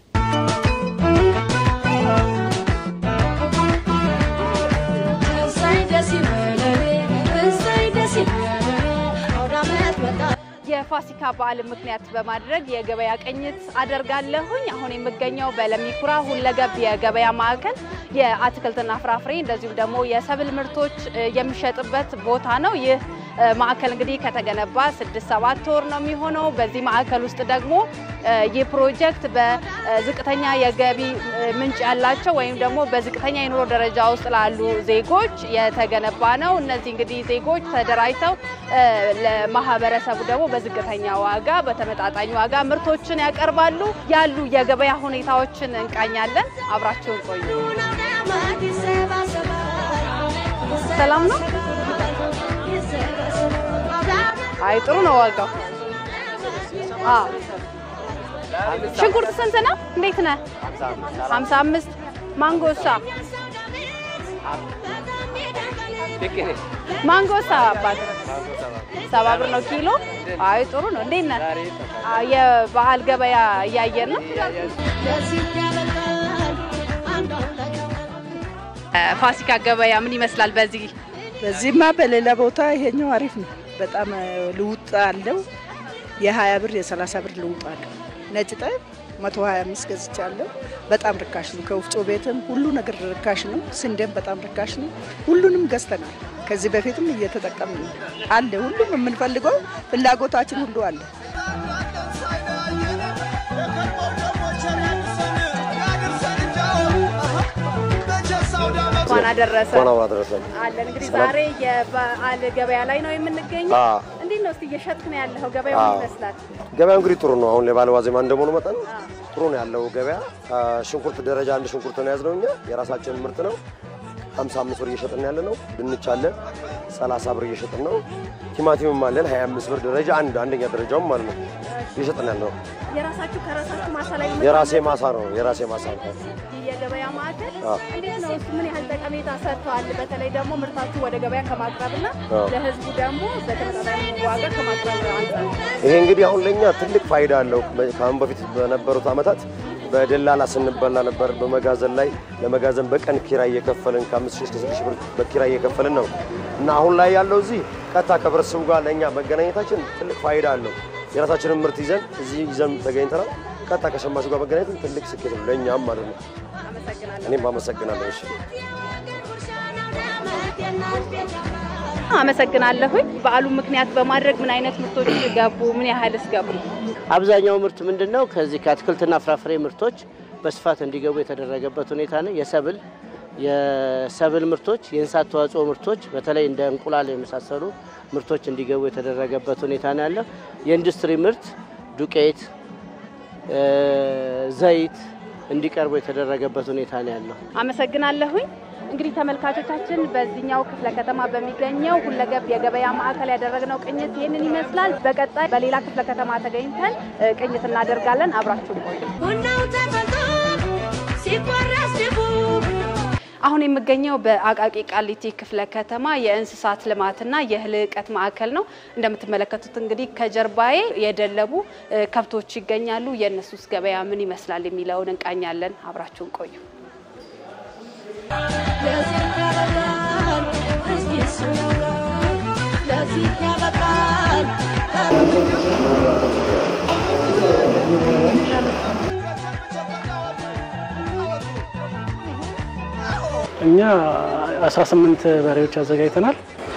የፋሲካ በዓል ምክንያት በማድረግ የገበያ ቅኝት አደርጋለሁኝ። አሁን የምገኘው በለሚኩራ ሁለገብ የገበያ ማዕከል የአትክልትና ፍራፍሬ እንደዚሁም ደግሞ የሰብል ምርቶች የሚሸጥበት ቦታ ነው። ይህ ማዕከል እንግዲህ ከተገነባ ስድስት ሰባት ወር ነው የሚሆነው። በዚህ ማዕከል ውስጥ ደግሞ ይህ ፕሮጀክት በዝቅተኛ የገቢ ምንጭ ያላቸው ወይም ደግሞ በዝቅተኛ የኑሮ ደረጃ ውስጥ ላሉ ዜጎች የተገነባ ነው። እነዚህ እንግዲህ ዜጎች ተደራጅተው ለማህበረሰቡ ደግሞ በዝቅተኛ ዋጋ በተመጣጣኝ ዋጋ ምርቶችን ያቀርባሉ። ያሉ የገበያ ሁኔታዎችን እንቃኛለን። አብራችሁን ቆዩ። ሰላም ነው። አይ ጥሩ ነው ዋጋው። አዎ ሽንኩርት ስንት ነው? እንዴት ነህ? 55 ማንጎሳ ማንጎሳ አባት ሰባ ብር ነው ኪሎ። አይ ጥሩ ነው። እንዴት ነህ? የበዓል ገበያ እያየን ነው። ፋሲካ ገበያ ምን ይመስላል? በዚህ በዚህማ በሌላ ቦታ ይሄኛው አሪፍ ነው። በጣም ልውጥ አለው። የሀያ ብር የሰላሳ ብር ልውጥ አለው። ነጭ ጤፍ መቶ ሀያ አምስት ገዝቻለሁ። በጣም ርካሽ ነው። ከወፍጮ ቤትም ሁሉ ነገር ርካሽ ነው። ስንዴም በጣም ርካሽ ነው። ሁሉንም ገዝተናል። ከዚህ በፊትም እየተጠቀምን ነው። አለ ሁሉም የምንፈልገው ፍላጎታችን ሁሉ አለ። እንኳን አደረሰ እንኳን አብሮ አደረሰን። አለን እንግዲህ ዛሬ የበዓል ገበያ ላይ ነው የምንገኘው። አዎ። እንዴት ነው እስቲ እየሸጥክ ነው ያለኸው? ገበያው ምን ይመስላል? ገበያው እንግዲህ ጥሩ ነው። አሁን የበዓል ዋዜማ እንደመሆኑ መጠን ጥሩ ነው ያለው ገበያ። ሽንኩርት ደረጃ አንድ ሽንኩርት ነው የያዝነው እኛ የራሳችን ምርት ነው። 55 ብር እየሸጥን ያለ ነው። ድንች አለ 30 ብር እየሸጥን ነው። ቲማቲምም አለን 25 ብር ደረጃ አንድ አንደኛ ደረጃውም ማለት ነው እየሸጥን ያለ ነው። የራሳችሁ ከራሳችሁ ማሳ ላይ የራሴ ማሳ ነው የራሴ ማሳ ነው። ይህ የገበያ ማዕከል አዎ። እንዴት ነው እሱ ምን ያህል ጠቀሜታ ሰጥተዋል? በተለይ ደግሞ ምርታችሁ ወደ ገበያ ከማቅረብና አዎ። ለህዝቡ ደግሞ በተመጣጣኝ ዋጋ ከማቅረብ አንጻር ይሄ እንግዲህ አሁን ለኛ ትልቅ ፋይዳ አለው። ከአሁን በፊት በነበሩት ዓመታት በደላላ ስንበላ ነበር። በመጋዘን ላይ ለመጋዘን በቀን ኪራይ እየከፈልን ከአምስት ሺህ እስከ ስድስት ሺህ ብር በኪራይ እየከፈልን ነው እና አሁን ላይ ያለው እዚህ ቀጥታ ከህብረተሰቡ ጋር ለእኛ መገናኘታችን ትልቅ ፋይዳ አለው። የራሳችንን ምርት ይዘን እዚህ ይዘን ተገኝተናል። ቀጥታ ከሸማቹ ጋር መገናኘት ትልቅ ስኬት ነው ለእኛም ማለት ነው። እኔም አመሰግናለሁ። እሺ አመሰግናለሁኝ። በዓሉ ምክንያት በማድረግ ምን አይነት ምርቶች ገቡ? ምን ያህልስ ገቡ? አብዛኛው ምርት ምንድን ነው? ከዚህ ከአትክልትና ፍራፍሬ ምርቶች በስፋት እንዲገቡ የተደረገበት ሁኔታ ነው። የሰብል የሰብል ምርቶች፣ የእንስሳት ተዋጽኦ ምርቶች በተለይ እንደ እንቁላል የመሳሰሉ ምርቶች እንዲገቡ የተደረገበት ሁኔታ ነው ያለው። የኢንዱስትሪ ምርት ዱቄት፣ ዘይት እንዲቀርቡ የተደረገበት ሁኔታ ነው ያለው። አመሰግናለሁኝ። እንግዲህ ተመልካቾቻችን በዚህኛው ክፍለ ከተማ በሚገኘው ሁለገብ የገበያ ማዕከል ያደረግነው ቅኝት ይህንን ይመስላል። በቀጣይ በሌላ ክፍለ ከተማ ተገኝተን እ, ቅኝት እናደርጋለን። አብራችሁን ቆዩ። አሁን የምገኘው በአቃቂ ቃሊቲ ክፍለ ከተማ የእንስሳት ልማትና የልህቀት ማዕከል ነው። እንደምትመለከቱት እንግዲህ ከጀርባዬ የደለቡ እ, ከብቶች ይገኛሉ። የእነሱስ ገበያ ምን ይመስላል የሚለውን እንቃኛለን። አብራችሁን ቆዩ። እኛ 18 በሬዎች አዘጋጅተናል።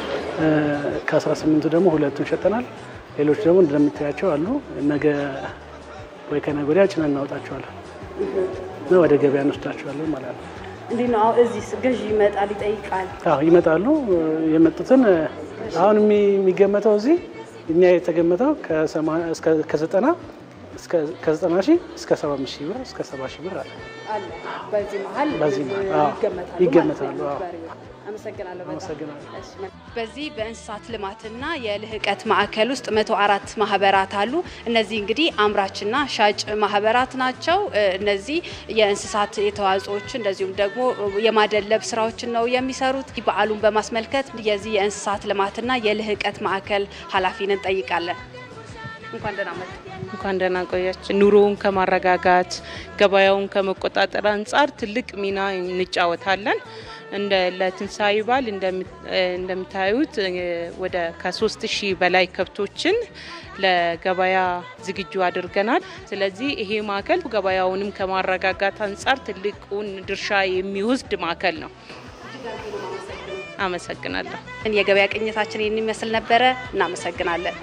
ከ18ቱ ደግሞ ሁለቱን ሸጠናል። ሌሎች ደግሞ እንደምታያቸው አሉ። ነገ ወይ ከነገ ወዲያ ጭነን እናወጣቸዋለን እና ወደ ገበያ እንወስዳቸዋለን ማለት ነው። እንዴት ነው አሁን እዚህ ገዢ ይመጣል ይጠይቃል? አዎ ይመጣሉ። የመጡትን አሁን የሚገመተው እዚህ እኛ የተገመተው ከዘጠና ከዘጠና ሺህ እስከ ሰባ አምስት ሺህ ብር እስከ ሰባ ሺህ ብር አለ አለ በዚህ መሀል በዚህ መሀል አዎ፣ ይገመታሉ ይገመታሉ። ማለት ነው አዎ። በሬዎች። አመሰግናለሁ በጣም። አመሰግናለሁ። እሺ፣ በዚህ በእንስሳት ልማትና የልህቀት ማዕከል ውስጥ መቶ አራት ማህበራት አሉ። እነዚህ እንግዲህ አምራችና ሻጭ ማህበራት ናቸው። እ፣ እነዚህ የእንስሳት የተዋጽኦች እንደዚሁም ደግሞ የማደለብ ስራዎችን ነው የሚሰሩት። በዓሉን በማስመልከት የዚህ የእንስሳት ልማትና የልህቀት ማዕከል ኃላፊን እንጠይቃለን። እንኳን ደህና መጡ። እንኳን ደህና ቆያችን። ኑሮውን ከማረጋጋት ገበያውን ከመቆጣጠር አንጻር ትልቅ ሚና እንጫወታለን። እንደ ለትንሳኤ በዓል እንደም- እንደምታዩት እ፣ ወደ ከሶስት ሺህ በላይ ከብቶችን ለገበያ ዝግጁ አድርገናል። ስለዚህ ይሄ ማዕከል ገበያውንም ከማረጋጋት አንጻር ትልቁን ድርሻ የሚወስድ ማዕከል ነው። አመሰግናለሁ። የገበያ ቅኝታችን ይህን ይመስል ነበረ። እናመሰግናለን።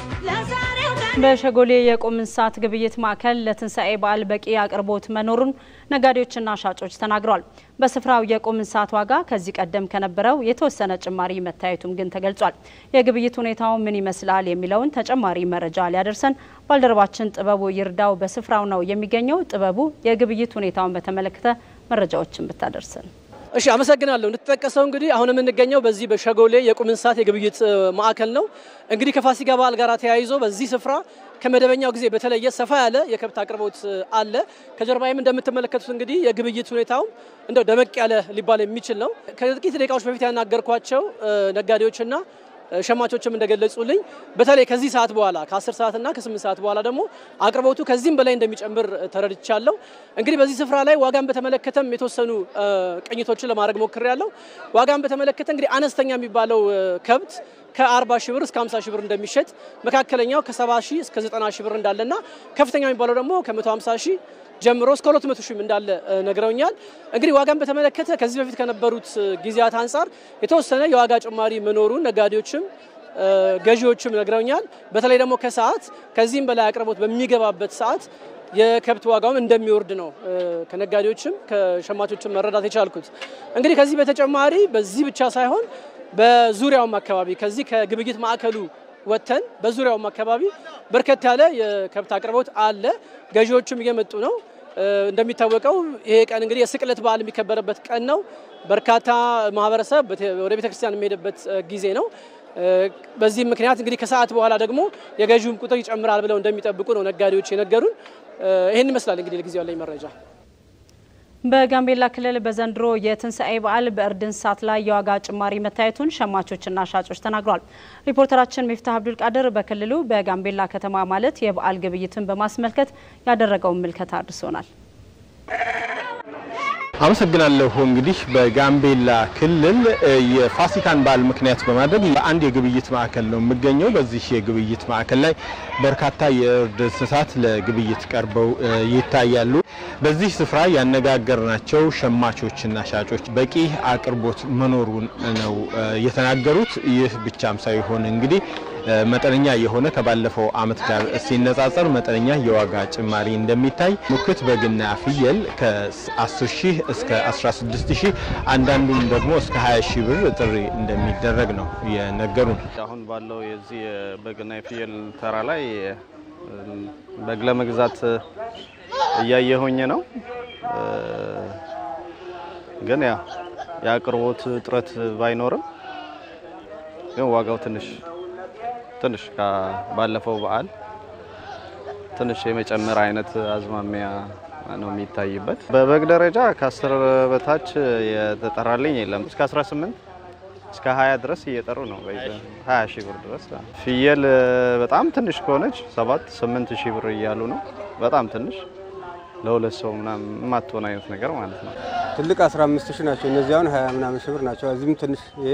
በሸጎሌ የቁም እንስሳት ግብይት ማዕከል ለትንሣኤ በዓል በቂ አቅርቦት መኖሩን ነጋዴዎችና ሻጮች ተናግረዋል። በስፍራው የቁም እንስሳት ዋጋ ከዚህ ቀደም ከነበረው የተወሰነ ጭማሪ መታየቱም ግን ተገልጿል። የግብይት ሁኔታው ምን ይመስላል የሚለውን ተጨማሪ መረጃ ሊያደርሰን ባልደረባችን ጥበቡ ይርዳው በስፍራው ነው የሚገኘው። ጥበቡ የግብይት ሁኔታውን በተመለከተ መረጃዎችን ብታደርሰን። እሺ አመሰግናለሁ። እንደተጠቀሰው እንግዲህ አሁን የምንገኘው በዚህ በሸጎሌ የቁም እንስሳት የግብይት እ, ማዕከል ነው። እንግዲህ ከፋሲካ በዓል ጋር ተያይዞ በዚህ ስፍራ ከመደበኛው ጊዜ በተለየ ሰፋ ያለ የከብት አቅርቦት እ, አለ። ከጀርባይም እንደምትመለከቱት እንግዲህ የግብይት ሁኔታውም እንደው ደመቅ ያለ ሊባል የሚችል ነው። ከጥቂት ደቂቃዎች በፊት ያናገርኳቸው እ, ነጋዴዎችና እ, ሸማቾችም እንደገለጹልኝ በተለይ ከዚህ ሰዓት በኋላ ከ10 ሰዓትና ከ8 ሰዓት በኋላ ደግሞ አቅርቦቱ ከዚህም በላይ እንደሚጨምር እ, ተረድቻለሁ። እንግዲህ በዚህ ስፍራ ላይ ዋጋን በተመለከተም የተወሰኑ እ, ቅኝቶችን ለማድረግ ሞክሬያለሁ። ዋጋን በተመለከተ እንግዲህ አነስተኛ የሚባለው እ, ከብት ከ40 ሺህ ብር እስከ 50 ሺህ ብር እንደሚሸጥ፣ መካከለኛው ከ70 ሺህ እስከ 90 ሺህ ብር እንዳለና ከፍተኛ የሚባለው ደግሞ ከ150 ሺህ ጀምሮ እስከ 200 ሺህ እንዳለ እ, ነግረውኛል። እንግዲህ ዋጋን በተመለከተ ከዚህ በፊት ከነበሩት እ, ጊዜያት አንጻር የተወሰነ የዋጋ ጭማሪ መኖሩን ነጋዴዎችም እ, ገዢዎችም ነግረውኛል። በተለይ ደግሞ ከሰዓት ከዚህም በላይ አቅርቦት በሚገባበት ሰዓት የከብት ዋጋውም እንደሚወርድ ነው እ, ከነጋዴዎችም ከሸማቾችም መረዳት የቻልኩት። እንግዲህ ከዚህ በተጨማሪ በዚህ ብቻ ሳይሆን በዙሪያውም አካባቢ ከዚህ ከግብይት ማዕከሉ ወጥተን በዙሪያውም አካባቢ በርከት ያለ የከብት አቅርቦት አለ። ገዢዎቹም እየመጡ ነው። እ፣ እንደሚታወቀው ይሄ ቀን እንግዲህ የስቅለት በዓል የሚከበርበት ቀን ነው። በርካታ ማህበረሰብ በተ- ወደ ቤተክርስቲያን የሚሄድበት እ, ጊዜ ነው። እ፣ በዚህም ምክንያት እንግዲህ ከሰዓት በኋላ ደግሞ የገዢውም ቁጥር ይጨምራል ብለው እንደሚጠብቁ ነው ነጋዴዎች የነገሩን። እ፣ ይህን ይመስላል እንግዲህ ለጊዜው ያለኝ መረጃ። በጋምቤላ ክልል በዘንድሮ የትንሣኤ በዓል በእርድ እንስሳት ላይ የዋጋ ጭማሪ መታየቱን ሸማቾችና ሻጮች ተናግረዋል። ሪፖርተራችን ሚፍታህ አብዱል ቃድር በክልሉ በጋምቤላ ከተማ ማለት የበዓል ግብይትን በማስመልከት ያደረገውን ምልከታ አድርሶናል። አመሰግናለሁ። እንግዲህ በጋምቤላ ክልል እ, የፋሲካን በዓል ምክንያት በማድረግ በአንድ የግብይት ማዕከል ነው የምገኘው። በዚህ የግብይት ማዕከል ላይ በርካታ የእርድ እንስሳት ለግብይት ቀርበው እ, ይታያሉ። በዚህ ስፍራ ያነጋገርናቸው ሸማቾችና ሻጮች በቂ አቅርቦት መኖሩን ነው እ, የተናገሩት። ይህ ብቻም ሳይሆን እንግዲህ እ, መጠነኛ የሆነ ከባለፈው ዓመት ጋር ሲነጻጸር መጠነኛ የዋጋ ጭማሪ እንደሚታይ ሙክት በግና ፍየል ከ10 ሺህ እስከ 16 ሺህ አንዳንዱም ደግሞ እስከ 20 ሺህ ብር ጥሪ እንደሚደረግ ነው የነገሩን። አሁን ባለው የዚህ የበግና የፍየል ተራ ላይ እም፣ በግ ለመግዛት እያየሁኝ ነው። እ፣ ግን ያ የአቅርቦት እጥረት ባይኖርም ግን ዋጋው ትንሽ ትንሽ ባለፈው በዓል ትንሽ የመጨመር አይነት አዝማሚያ ነው የሚታይበት። በበግ ደረጃ ከአስር በታች የተጠራልኝ የለም። እስከ 18 እስከ 20 ድረስ እየጠሩ ነው። በይዘ 20 ሺህ ብር ድረስ። ፍየል በጣም ትንሽ ከሆነች 7 8 ሺህ ብር እያሉ ነው። በጣም ትንሽ ለሁለት ሰው ምናምን የማትሆን አይነት ነገር ማለት ነው። ትልቅ 15 ሺህ ናቸው። እነዚህ አሁን 20 ምናምን ሺህ ብር ናቸው። እዚህም ትንሽ ይሄ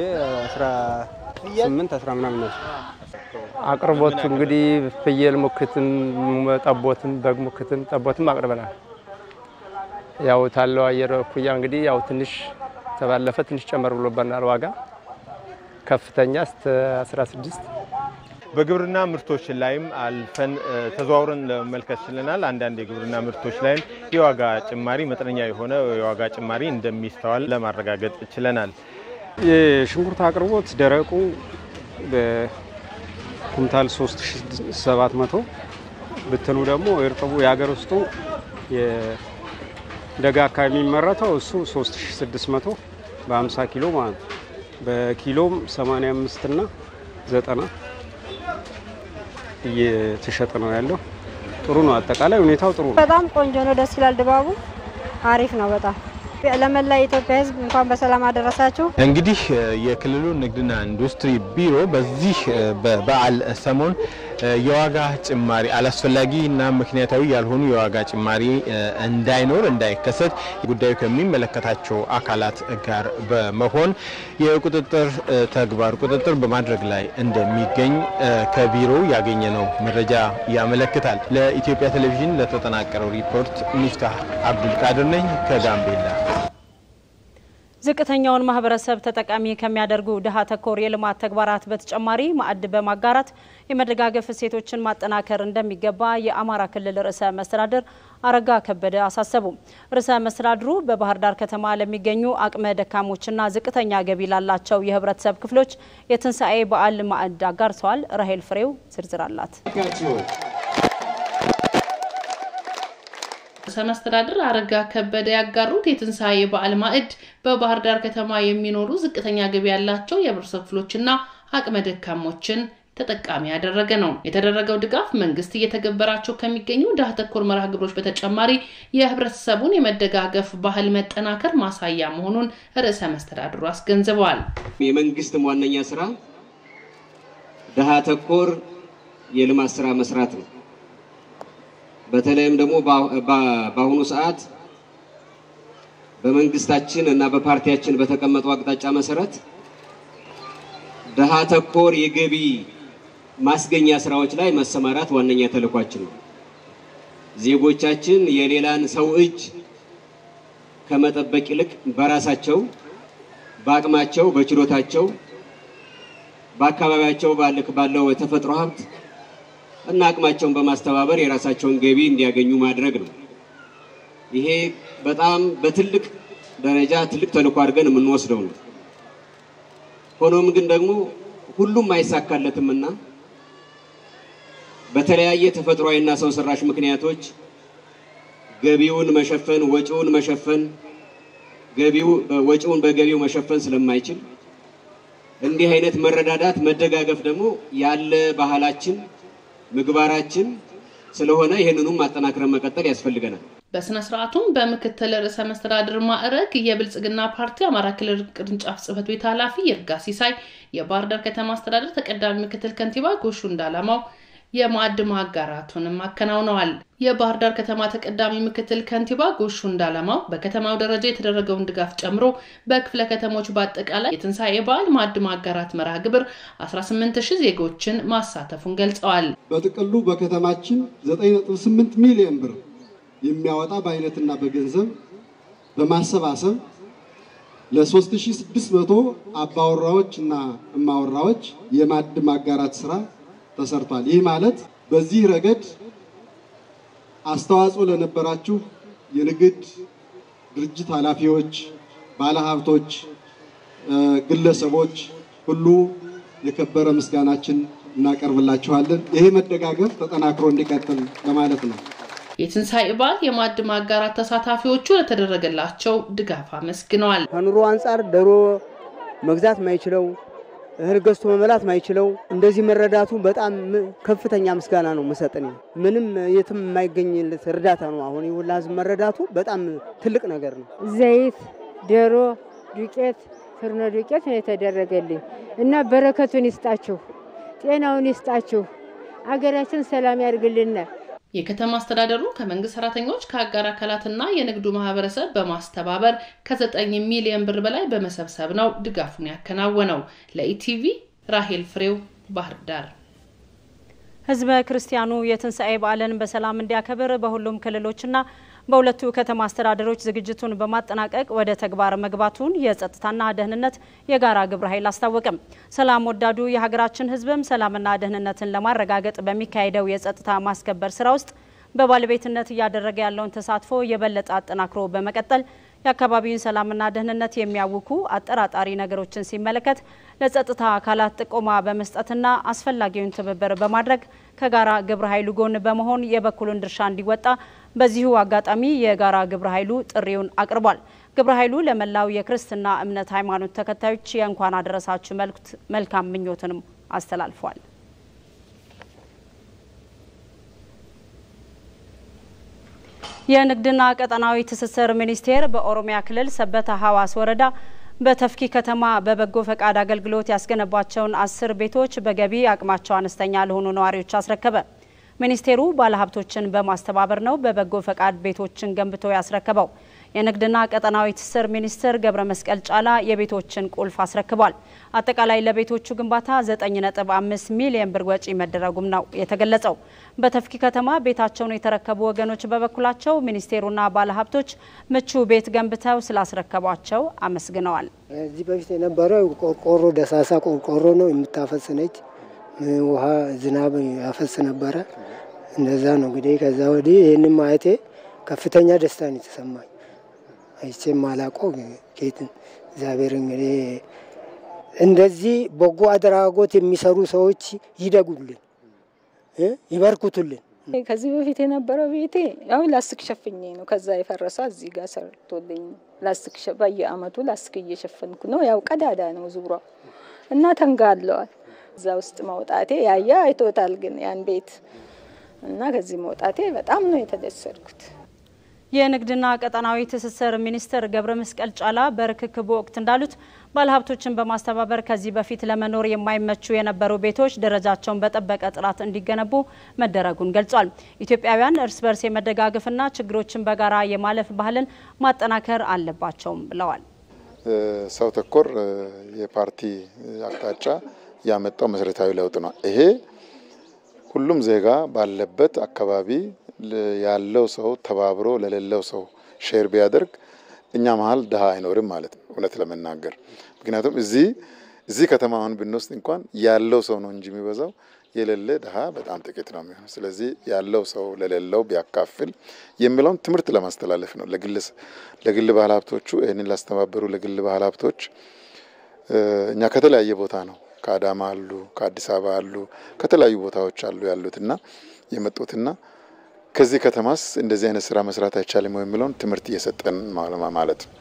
18 10 ምናምን ናቸው። አቅርቦቱ እንግዲህ ፍየል ሙክትን፣ ጠቦትን፣ በግ ሙክትን፣ ጠቦትም አቅርበናል። ያው ታለው አየር እኩያ እንግዲህ ያው ትንሽ ተባለፈ ትንሽ ጨመር ብሎበናል ዋጋ ከፍተኛ እስከ 16 በግብርና ምርቶች ላይም አልፈን ተዘዋውረን ለመመልከት ችለናል። አንዳንድ የግብርና ምርቶች ላይም የዋጋ ጭማሪ መጠነኛ የሆነ የዋጋ ጭማሪ እንደሚስተዋል ለማረጋገጥ ችለናል። የሽንኩርት አቅርቦት ደረቁ በኩንታል 3700 ብትሉ ደግሞ እርጥቡ የሀገር ውስጡ የደጋ አካባቢ የሚመረተው እሱ 3600 በ50 ኪሎ ማለት ነው። በኪሎም 85 እና 90 እየተሸጠ ነው ያለው። ጥሩ ነው። አጠቃላይ ሁኔታው ጥሩ ነው። በጣም ቆንጆ ነው። ደስ ይላል። ድባቡ አሪፍ ነው በጣም ለመላ የኢትዮጵያ ሕዝብ እንኳን በሰላም አደረሳችሁ። እንግዲህ የክልሉ ንግድና ኢንዱስትሪ ቢሮ በዚህ በበዓል ሰሞን የዋጋ ጭማሪ አላስፈላጊ እና ምክንያታዊ ያልሆኑ የዋጋ ጭማሪ እንዳይኖር እንዳይከሰት ጉዳዩ ከሚመለከታቸው አካላት ጋር በመሆን የቁጥጥር ተግባር ቁጥጥር በማድረግ ላይ እንደሚገኝ ከቢሮው ያገኘነው መረጃ ያመለክታል። ለኢትዮጵያ ቴሌቪዥን ለተጠናቀረው ሪፖርት ሚፍታህ አብዱልቃድር ነኝ ከጋምቤላ። ዝቅተኛውን ማህበረሰብ ተጠቃሚ ከሚያደርጉ ድሃ ተኮር የልማት ተግባራት በተጨማሪ ማዕድ በማጋራት የመደጋገፍ እሴቶችን ማጠናከር እንደሚገባ የአማራ ክልል ርዕሰ መስተዳድር አረጋ ከበደ አሳሰቡ። ርዕሰ መስተዳድሩ በባህር ዳር ከተማ ለሚገኙ አቅመ ደካሞችና ዝቅተኛ ገቢ ላላቸው የህብረተሰብ ክፍሎች የትንሣኤ በዓል ማዕድ አጋርተዋል። ራሄል ፍሬው ዝርዝር አላት። ርዕሰ መስተዳድር አረጋ ከበደ ያጋሩት የትንሣኤ በዓል ማዕድ በባህር ዳር ከተማ የሚኖሩ ዝቅተኛ ገቢ ያላቸው የህብረተሰብ ክፍሎችና አቅመ ደካሞችን ተጠቃሚ ያደረገ ነው። የተደረገው ድጋፍ መንግስት እየተገበራቸው ከሚገኙ ድሃ ተኮር መርሃ ግብሮች በተጨማሪ የህብረተሰቡን የመደጋገፍ ባህል መጠናከር ማሳያ መሆኑን ርዕሰ መስተዳድሩ አስገንዝበዋል። የመንግስትም ዋነኛ ስራ ድሃ ተኮር የልማት ስራ መስራት ነው። በተለይም ደግሞ በአሁኑ ሰዓት በመንግስታችን እና በፓርቲያችን በተቀመጠው አቅጣጫ መሰረት ድሃ ተኮር የገቢ ማስገኛ ስራዎች ላይ መሰማራት ዋነኛ ተልኳችን ነው። ዜጎቻችን የሌላን ሰው እጅ ከመጠበቅ ይልቅ በራሳቸው በአቅማቸው፣ በችሎታቸው፣ በአካባቢያቸው ባለው የተፈጥሮ ሀብት እና አቅማቸውን በማስተባበር የራሳቸውን ገቢ እንዲያገኙ ማድረግ ነው። ይሄ በጣም በትልቅ ደረጃ ትልቅ ተልዕኮ አድርገን የምንወስደው ነው። ሆኖም ግን ደግሞ ሁሉም አይሳካለትምና በተለያየ ተፈጥሯዊና ሰው ሰራሽ ምክንያቶች ገቢውን መሸፈን ወጪውን መሸፈን ገቢው ወጪውን በገቢው መሸፈን ስለማይችል እንዲህ አይነት መረዳዳት መደጋገፍ ደግሞ ያለ ባህላችን ምግባራችን ስለሆነ ይህንኑም ማጠናክረን መቀጠል ያስፈልገናል። በስነ ስርዓቱም በምክትል ርዕሰ መስተዳድር ማዕረግ የብልጽግና ፓርቲ አማራ ክልል ቅርንጫፍ ጽህፈት ቤት ኃላፊ ይርጋ ሲሳይ፣ የባህር ዳር ከተማ አስተዳደር ተቀዳሚ ምክትል ከንቲባ ጎሹ እንዳላማው የማዕድ ማጋራቱንም አከናውነዋል። የባህር ዳር ከተማ ተቀዳሚ ምክትል ከንቲባ ጎሹ እንዳላማው በከተማው ደረጃ የተደረገውን ድጋፍ ጨምሮ በክፍለ ከተሞች በአጠቃላይ የትንሣኤ በዓል ማዕድ ማጋራት መርሃ ግብር 18 ሺህ ዜጎችን ማሳተፉን ገልጸዋል። በጥቅሉ በከተማችን 9.8 ሚሊዮን ብር የሚያወጣ በአይነትና በገንዘብ በማሰባሰብ ለ3600 አባወራዎች እና እማወራዎች የማዕድ ማጋራት ስራ ተሰርቷል። ይህ ማለት በዚህ ረገድ አስተዋጽኦ ለነበራችሁ የንግድ ድርጅት ኃላፊዎች፣ ባለሀብቶች፣ ግለሰቦች ሁሉ የከበረ ምስጋናችን እናቀርብላችኋለን። ይሄ መደጋገፍ ተጠናክሮ እንዲቀጥል ለማለት ነው። የትንሣኤ በዓል የማዕድ ማጋራት ተሳታፊዎቹ ለተደረገላቸው ድጋፍ አመስግነዋል። ከኑሮ አንጻር ዶሮ መግዛት ማይችለው እህል ገዝቶ መበላት ማይችለው እንደዚህ መረዳቱ በጣም ከፍተኛ ምስጋና ነው መሰጠን። ምንም የትም የማይገኝለት እርዳታ ነው። አሁን የሁላ ህዝብ መረዳቱ በጣም ትልቅ ነገር ነው። ዘይት፣ ዶሮ፣ ዱቄት፣ ፍርኖ ዱቄት ነው የተደረገልኝ እና በረከቱን ይስጣችሁ፣ ጤናውን ይስጣችሁ፣ አገራችን ሰላም ያድርግልን። የከተማ አስተዳደሩ ከመንግስት ሰራተኞች ከአጋር አካላትና የንግዱ ማህበረሰብ በማስተባበር ከዘጠኝ ሚሊዮን ብር በላይ በመሰብሰብ ነው ድጋፉን ያከናወነው። ለኢቲቪ ራሄል ፍሬው ባህር ዳር። ህዝበ ክርስቲያኑ የትንሣኤ በዓልን በሰላም እንዲያከብር በሁሉም ክልሎችና በሁለቱ ከተማ አስተዳደሮች ዝግጅቱን በማጠናቀቅ ወደ ተግባር መግባቱን የጸጥታና ደህንነት የጋራ ግብረ ኃይል አስታወቅም። ሰላም ወዳዱ የሀገራችን ህዝብም ሰላምና ደህንነትን ለማረጋገጥ በሚካሄደው የጸጥታ ማስከበር ስራ ውስጥ በባለቤትነት እያደረገ ያለውን ተሳትፎ የበለጠ አጠናክሮ በመቀጠል የአካባቢውን ሰላምና ደህንነት የሚያውኩ አጠራጣሪ ነገሮችን ሲመለከት ለጸጥታ አካላት ጥቆማ በመስጠትና አስፈላጊውን ትብብር በማድረግ ከጋራ ግብረ ኃይሉ ጎን በመሆን የበኩሉን ድርሻ እንዲወጣ በዚሁ አጋጣሚ የጋራ ግብረ ኃይሉ ጥሪውን አቅርቧል። ግብረ ኃይሉ ለመላው የክርስትና እምነት ሃይማኖት ተከታዮች የእንኳን አደረሳችሁ መልእክት መልካም ምኞትንም አስተላልፏል። የንግድና ቀጠናዊ ትስስር ሚኒስቴር በኦሮሚያ ክልል ሰበታ ሀዋስ ወረዳ በተፍኪ ከተማ በበጎ ፈቃድ አገልግሎት ያስገነባቸውን አስር ቤቶች በገቢ አቅማቸው አነስተኛ ለሆኑ ነዋሪዎች አስረከበ። ሚኒስቴሩ ባለሀብቶችን በማስተባበር ነው በበጎ ፈቃድ ቤቶችን ገንብቶ ያስረከበው። የንግድና ቀጠናዊ ትስስር ሚኒስትር ገብረ መስቀል ጫላ የቤቶችን ቁልፍ አስረክቧል። አጠቃላይ ለቤቶቹ ግንባታ 9.5 ሚሊዮን ብር ወጪ መደረጉም ነው የተገለጸው። በተፍኪ ከተማ ቤታቸውን የተረከቡ ወገኖች በበኩላቸው ሚኒስቴሩና ባለሀብቶች ምቹ ቤት ገንብተው ስላስረከቧቸው አመስግነዋል። እዚህ በፊት የነበረው ቆርቆሮ ደሳሳ ቆርቆሮ ነው የምታፈስ ነች። ውሃ ዝናብ ያፈስ ነበረ። እንደዛ ነው እንግዲህ። ከዛ ወዲህ ይህንን ማየቴ ከፍተኛ ደስታ ነው የተሰማኝ። አይቼም አላውቀው ጌትን እግዚአብሔር እንግዲህ እንደዚህ በጎ አድራጎት የሚሰሩ ሰዎች ይደጉልን፣ ይበርኩቱልን። ከዚህ በፊት የነበረው ቤቴ ያው ላስቲክ ሸፍኜ ነው። ከዛ የፈረሰ እዚህ ጋር ሰርቶልኝ ላስቲክ በየአመቱ ላስቲክ እየሸፈንኩ ነው። ያው ቀዳዳ ነው ዙሯ እና ተንጋለዋል። እዛ ውስጥ መውጣቴ ያየ አይቶታል፣ ግን ያን ቤት እና ከዚህ መውጣቴ በጣም ነው የተደሰትኩት። የንግድና ቀጠናዊ ትስስር ሚኒስትር ገብረ መስቀል ጫላ በርክክቡ ወቅት እንዳሉት ባለሀብቶችን በማስተባበር ከዚህ በፊት ለመኖር የማይመቹ የነበሩ ቤቶች ደረጃቸውን በጠበቀ ጥራት እንዲገነቡ መደረጉን ገልጿል። ኢትዮጵያውያን እርስ በርስ የመደጋገፍና ችግሮችን በጋራ የማለፍ ባህልን ማጠናከር አለባቸውም ብለዋል። ሰው ተኮር የፓርቲ አቅጣጫ ያመጣው መሰረታዊ ለውጥ ነው። ይሄ ሁሉም ዜጋ ባለበት አካባቢ ያለው ሰው ተባብሮ ለሌለው ሰው ሼር ቢያደርግ እኛ መሀል ድሀ አይኖርም ማለት ነው፣ እውነት ለመናገር ምክንያቱም እዚህ እዚህ ከተማ አሁን ብንወስድ እንኳን ያለው ሰው ነው እንጂ የሚበዛው የሌለ ድሀ በጣም ጥቂት ነው የሚሆነው። ስለዚህ ያለው ሰው ለሌለው ቢያካፍል የሚለውን ትምህርት ለማስተላለፍ ነው። ለግል ባህል ሀብቶቹ ይህንን ላስተባበሩ ለግል ባህል ሀብቶች እኛ ከተለያየ ቦታ ነው ከአዳማ አሉ፣ ከአዲስ አበባ አሉ፣ ከተለያዩ ቦታዎች አሉ ያሉትና የመጡትና ከዚህ ከተማስ እንደዚህ አይነት ስራ መስራት አይቻልም የሚለውን ትምህርት እየሰጠን ማለት ነው።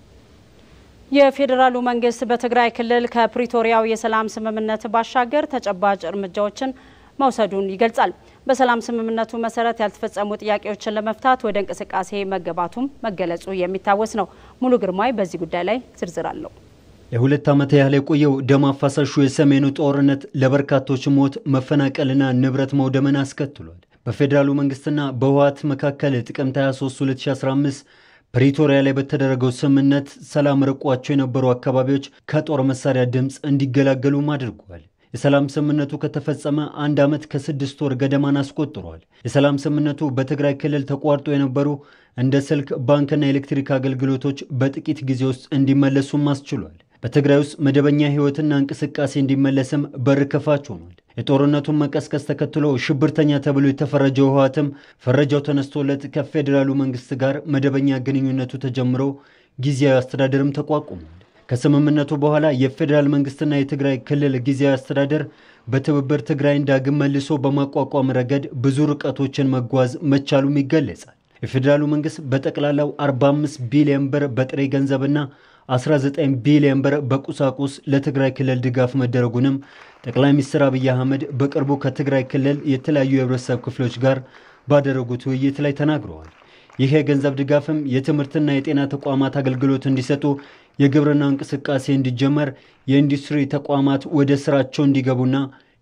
የፌዴራሉ መንግስት በትግራይ ክልል ከፕሪቶሪያው የሰላም ስምምነት ባሻገር ተጨባጭ እርምጃዎችን መውሰዱን ይገልጻል። በሰላም ስምምነቱ መሰረት ያልተፈጸሙ ጥያቄዎችን ለመፍታት ወደ እንቅስቃሴ መገባቱም መገለጹ የሚታወስ ነው። ሙሉ ግርማይ በዚህ ጉዳይ ላይ ዝርዝር አለው። ለሁለት ዓመት ያህል የቆየው ደም አፋሳሹ የሰሜኑ ጦርነት ለበርካቶች ሞት፣ መፈናቀልና ንብረት መውደምን አስከትሏል። በፌዴራሉ መንግስትና በህወሓት መካከል ጥቅምት 23 2015 ፕሪቶሪያ ላይ በተደረገው ስምምነት ሰላም ርቋቸው የነበሩ አካባቢዎች ከጦር መሳሪያ ድምፅ እንዲገላገሉም አድርጓል። የሰላም ስምምነቱ ከተፈጸመ አንድ ዓመት ከስድስት ወር ገደማን አስቆጥሯል። የሰላም ስምምነቱ በትግራይ ክልል ተቋርጦ የነበሩ እንደ ስልክ፣ ባንክና ኤሌክትሪክ አገልግሎቶች በጥቂት ጊዜ ውስጥ እንዲመለሱም አስችሏል። በትግራይ ውስጥ መደበኛ ህይወትና እንቅስቃሴ እንዲመለስም በር ከፋች ሆኗል። የጦርነቱን መቀስቀስ ተከትሎ ሽብርተኛ ተብሎ የተፈረጀው ህወሓትም ፈረጃው ተነስቶለት ከፌዴራሉ መንግስት ጋር መደበኛ ግንኙነቱ ተጀምሮ ጊዜያዊ አስተዳደርም ተቋቁሟል። ከስምምነቱ በኋላ የፌዴራል መንግስትና የትግራይ ክልል ጊዜያዊ አስተዳደር በትብብር ትግራይን ዳግም መልሶ በማቋቋም ረገድ ብዙ ርቀቶችን መጓዝ መቻሉም ይገለጻል። የፌዴራሉ መንግስት በጠቅላላው 45 ቢሊዮን ብር በጥሬ ገንዘብና 19 ቢሊዮን ብር በቁሳቁስ ለትግራይ ክልል ድጋፍ መደረጉንም ጠቅላይ ሚኒስትር አብይ አህመድ በቅርቡ ከትግራይ ክልል የተለያዩ የህብረተሰብ ክፍሎች ጋር ባደረጉት ውይይት ላይ ተናግረዋል። ይህ የገንዘብ ድጋፍም የትምህርትና የጤና ተቋማት አገልግሎት እንዲሰጡ፣ የግብርና እንቅስቃሴ እንዲጀመር፣ የኢንዱስትሪ ተቋማት ወደ ስራቸው እንዲገቡና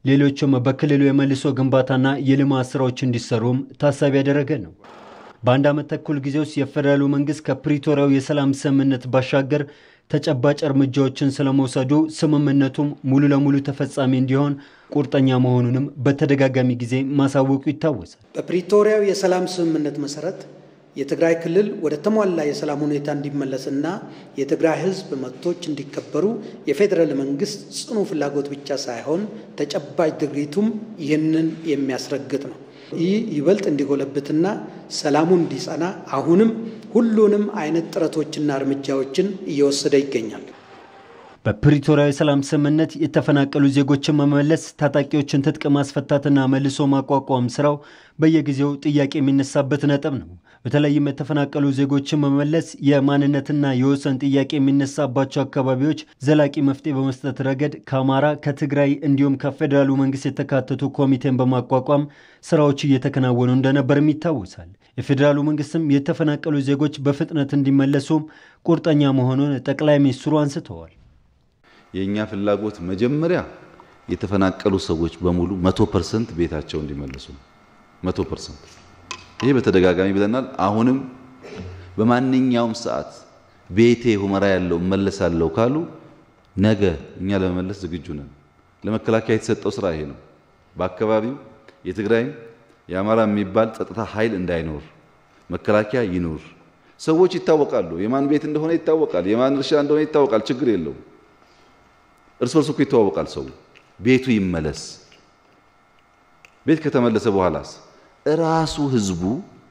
ሌሎችም በክልሉ የመልሶ ግንባታና የልማት ስራዎች እንዲሰሩም ታሳቢ ያደረገ ነው። በአንድ ዓመት ተኩል ጊዜ ውስጥ የፌዴራሉ መንግስት ከፕሪቶሪያው የሰላም ስምምነት ባሻገር ተጨባጭ እርምጃዎችን ስለመውሰዱ ስምምነቱም ሙሉ ለሙሉ ተፈጻሚ እንዲሆን ቁርጠኛ መሆኑንም በተደጋጋሚ ጊዜ ማሳወቁ ይታወሳል። በፕሪቶሪያው የሰላም ስምምነት መሰረት የትግራይ ክልል ወደ ተሟላ የሰላም ሁኔታ እንዲመለስና የትግራይ ሕዝብ መብቶች እንዲከበሩ የፌዴራል መንግስት ጽኑ ፍላጎት ብቻ ሳይሆን ተጨባጭ ድርጊቱም ይህንን የሚያስረግጥ ነው። ይህ ይበልጥ እንዲጎለብትና ሰላሙ እንዲጸና አሁንም ሁሉንም አይነት ጥረቶችና እርምጃዎችን እየወሰደ ይገኛል። በፕሪቶሪያዊ ሰላም ስምምነት የተፈናቀሉ ዜጎችን መመለስ፣ ታጣቂዎችን ትጥቅ ማስፈታትና መልሶ ማቋቋም ስራው በየጊዜው ጥያቄ የሚነሳበት ነጥብ ነው። በተለይም የተፈናቀሉ ዜጎችን መመለስ የማንነትና የወሰን ጥያቄ የሚነሳባቸው አካባቢዎች ዘላቂ መፍትሄ በመስጠት ረገድ ከአማራ፣ ከትግራይ እንዲሁም ከፌዴራሉ መንግስት የተካተቱ ኮሚቴን በማቋቋም ስራዎች እየተከናወኑ እንደነበርም ይታወሳል። የፌዴራሉ መንግስትም የተፈናቀሉ ዜጎች በፍጥነት እንዲመለሱም ቁርጠኛ መሆኑን ጠቅላይ ሚኒስትሩ አንስተዋል። የእኛ ፍላጎት መጀመሪያ የተፈናቀሉ ሰዎች በሙሉ መቶ ፐርሰንት ቤታቸው እንዲመለሱ መቶ ፐርሰንት ይሄ በተደጋጋሚ ብለናል። አሁንም በማንኛውም ሰዓት ቤቴ ሁመራ ያለው እመለሳለሁ ካሉ ነገ እኛ ለመመለስ ዝግጁ ነን። ለመከላከያ የተሰጠው ስራ ይሄ ነው። በአካባቢው የትግራይም የአማራ የሚባል ጸጥታ ኃይል እንዳይኖር መከላከያ ይኑር። ሰዎች ይታወቃሉ። የማን ቤት እንደሆነ ይታወቃል። የማን እርሻ እንደሆነ ይታወቃል። ችግር የለውም። እርስ በርሱ እኮ ይተዋወቃል። ሰው ቤቱ ይመለስ። ቤት ከተመለሰ በኋላስ እራሱ ህዝቡ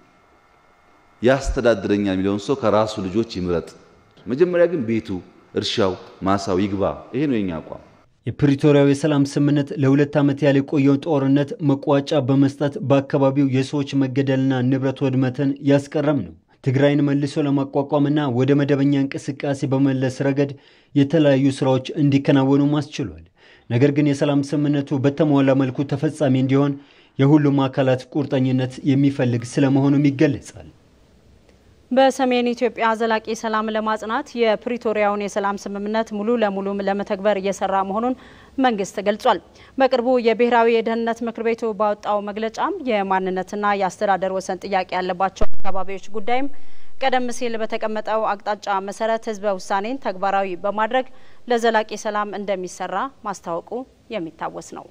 ያስተዳድረኛል የሚለውን ሰው ከራሱ ልጆች ይምረጥ። መጀመሪያ ግን ቤቱ፣ እርሻው፣ ማሳው ይግባ። ይሄ ነው የኛ አቋም። የፕሪቶሪያው የሰላም ስምምነት ለሁለት ዓመት ያህል የቆየውን ጦርነት መቋጫ በመስጠት በአካባቢው የሰዎች መገደልና ንብረት ወድመትን ያስቀረም ነው። ትግራይን መልሶ ለማቋቋምና ወደ መደበኛ እንቅስቃሴ በመለስ ረገድ የተለያዩ ስራዎች እንዲከናወኑም አስችሏል። ነገር ግን የሰላም ስምምነቱ በተሟላ መልኩ ተፈጻሚ እንዲሆን የሁሉም አካላት ቁርጠኝነት የሚፈልግ ስለመሆኑም ይገለጻል። በሰሜን ኢትዮጵያ ዘላቂ ሰላም ለማጽናት የፕሪቶሪያውን የሰላም ስምምነት ሙሉ ለሙሉም ለመተግበር እየሰራ መሆኑን መንግስት ገልጿል። በቅርቡ የብሔራዊ የደህንነት ምክር ቤቱ ባወጣው መግለጫም የማንነትና የአስተዳደር ወሰን ጥያቄ ያለባቸው አካባቢዎች ጉዳይም ቀደም ሲል በተቀመጠው አቅጣጫ መሰረት ህዝበ ውሳኔን ተግባራዊ በማድረግ ለዘላቂ ሰላም እንደሚሰራ ማስታወቁ የሚታወስ ነው።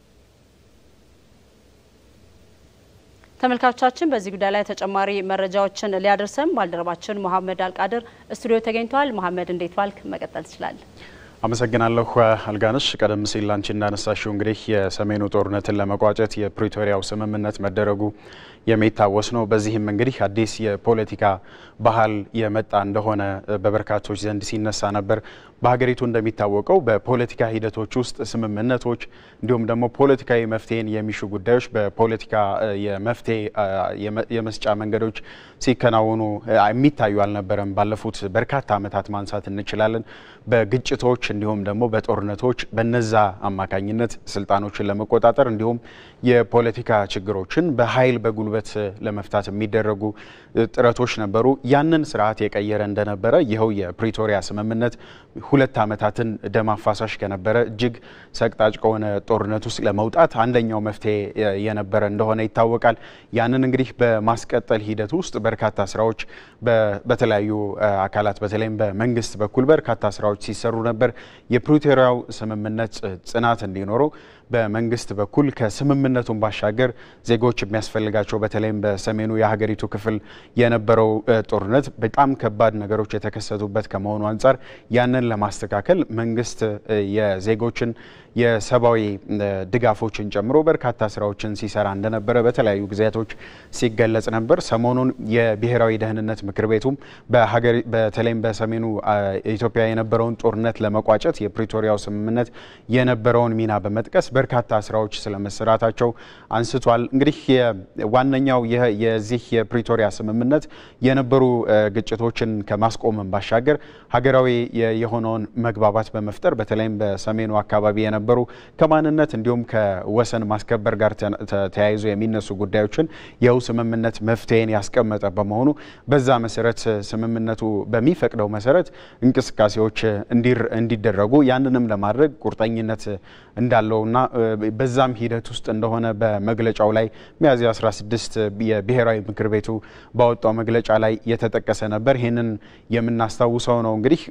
ተመልካቾቻችን በዚህ ጉዳይ ላይ ተጨማሪ መረጃዎችን ሊያደርሰን ባልደረባችን መሐመድ አልቃድር ስቱዲዮ ተገኝተዋል። መሐመድ እንዴት ዋልክ? መቀጠል ትችላለን። አመሰግናለሁ አልጋነሽ። ቀደም ሲል አንቺ እንዳነሳሽው እንግዲህ የሰሜኑ ጦርነትን ለመቋጨት የፕሪቶሪያው ስምምነት መደረጉ የሚታወስ ነው። በዚህም እንግዲህ አዲስ የፖለቲካ ባህል የመጣ እንደሆነ በበርካቶች ዘንድ ሲነሳ ነበር። በሀገሪቱ እንደሚታወቀው በፖለቲካ ሂደቶች ውስጥ ስምምነቶች እንዲሁም ደግሞ ፖለቲካዊ መፍትሄን የሚሹ ጉዳዮች በፖለቲካ የመፍትሄ የመስጫ መንገዶች ሲከናወኑ የሚታዩ አልነበረም። ባለፉት በርካታ ዓመታት ማንሳት እንችላለን። በግጭቶች እንዲሁም ደግሞ በጦርነቶች በነዛ አማካኝነት ስልጣኖችን ለመቆጣጠር እንዲሁም የፖለቲካ ችግሮችን በኃይል በጉልበት ለመፍታት የሚደረጉ ጥረቶች ነበሩ። ያንን ስርዓት የቀየረ እንደነበረ ይኸው የፕሪቶሪያ ስምምነት ሁለት ዓመታትን ደም አፋሳሽ ከነበረ እጅግ ሰቅጣጭ ከሆነ ጦርነት ውስጥ ለመውጣት አንደኛው መፍትሄ የነበረ እንደሆነ ይታወቃል። ያንን እንግዲህ በማስቀጠል ሂደት ውስጥ በርካታ ስራዎች በተለያዩ አካላት በተለይም በመንግስት በኩል በርካታ ስራዎች ሲሰሩ ነበር። የፕሪቶሪያው ስምምነት ጽናት እንዲኖረው በመንግስት በኩል ከስምምነቱን ባሻገር ዜጎች የሚያስፈልጋቸው በተለይም በሰሜኑ የሀገሪቱ ክፍል የነበረው ጦርነት በጣም ከባድ ነገሮች የተከሰቱበት ከመሆኑ አንጻር ያንን ለማስተካከል መንግስት የዜጎችን የሰብአዊ ድጋፎችን ጨምሮ በርካታ ስራዎችን ሲሰራ እንደነበረ በተለያዩ ጊዜያቶች ሲገለጽ ነበር። ሰሞኑን የብሔራዊ ደህንነት ምክር ቤቱም በተለይም በሰሜኑ ኢትዮጵያ የነበረውን ጦርነት ለመቋጨት የፕሪቶሪያው ስምምነት የነበረውን ሚና በመጥቀስ በርካታ ስራዎች ስለመሰራታቸው አንስቷል። እንግዲህ ዋነኛው የዚህ የፕሪቶሪያ ስምምነት የነበሩ ግጭቶችን ከማስቆምን ባሻገር ሀገራዊ የሆነውን መግባባት በመፍጠር በተለይም በሰሜኑ አካባቢ የነበሩ ከማንነት እንዲሁም ከወሰን ማስከበር ጋር ተያይዞ የሚነሱ ጉዳዮችን ይኸው ስምምነት መፍትሄን ያስቀመጠ በመሆኑ በዛ መሰረት ስምምነቱ በሚፈቅደው መሰረት እንቅስቃሴዎች እንዲደረጉ ያንንም ለማድረግ ቁርጠኝነት እንዳለውና በዛም ሂደት ውስጥ እንደሆነ በመግለጫው ላይ ሚያዝያ 16 የብሔራዊ ምክር ቤቱ ባወጣው መግለጫ ላይ የተጠቀሰ ነበር። ይህንን የምናስታውሰው ነው። እንግዲህ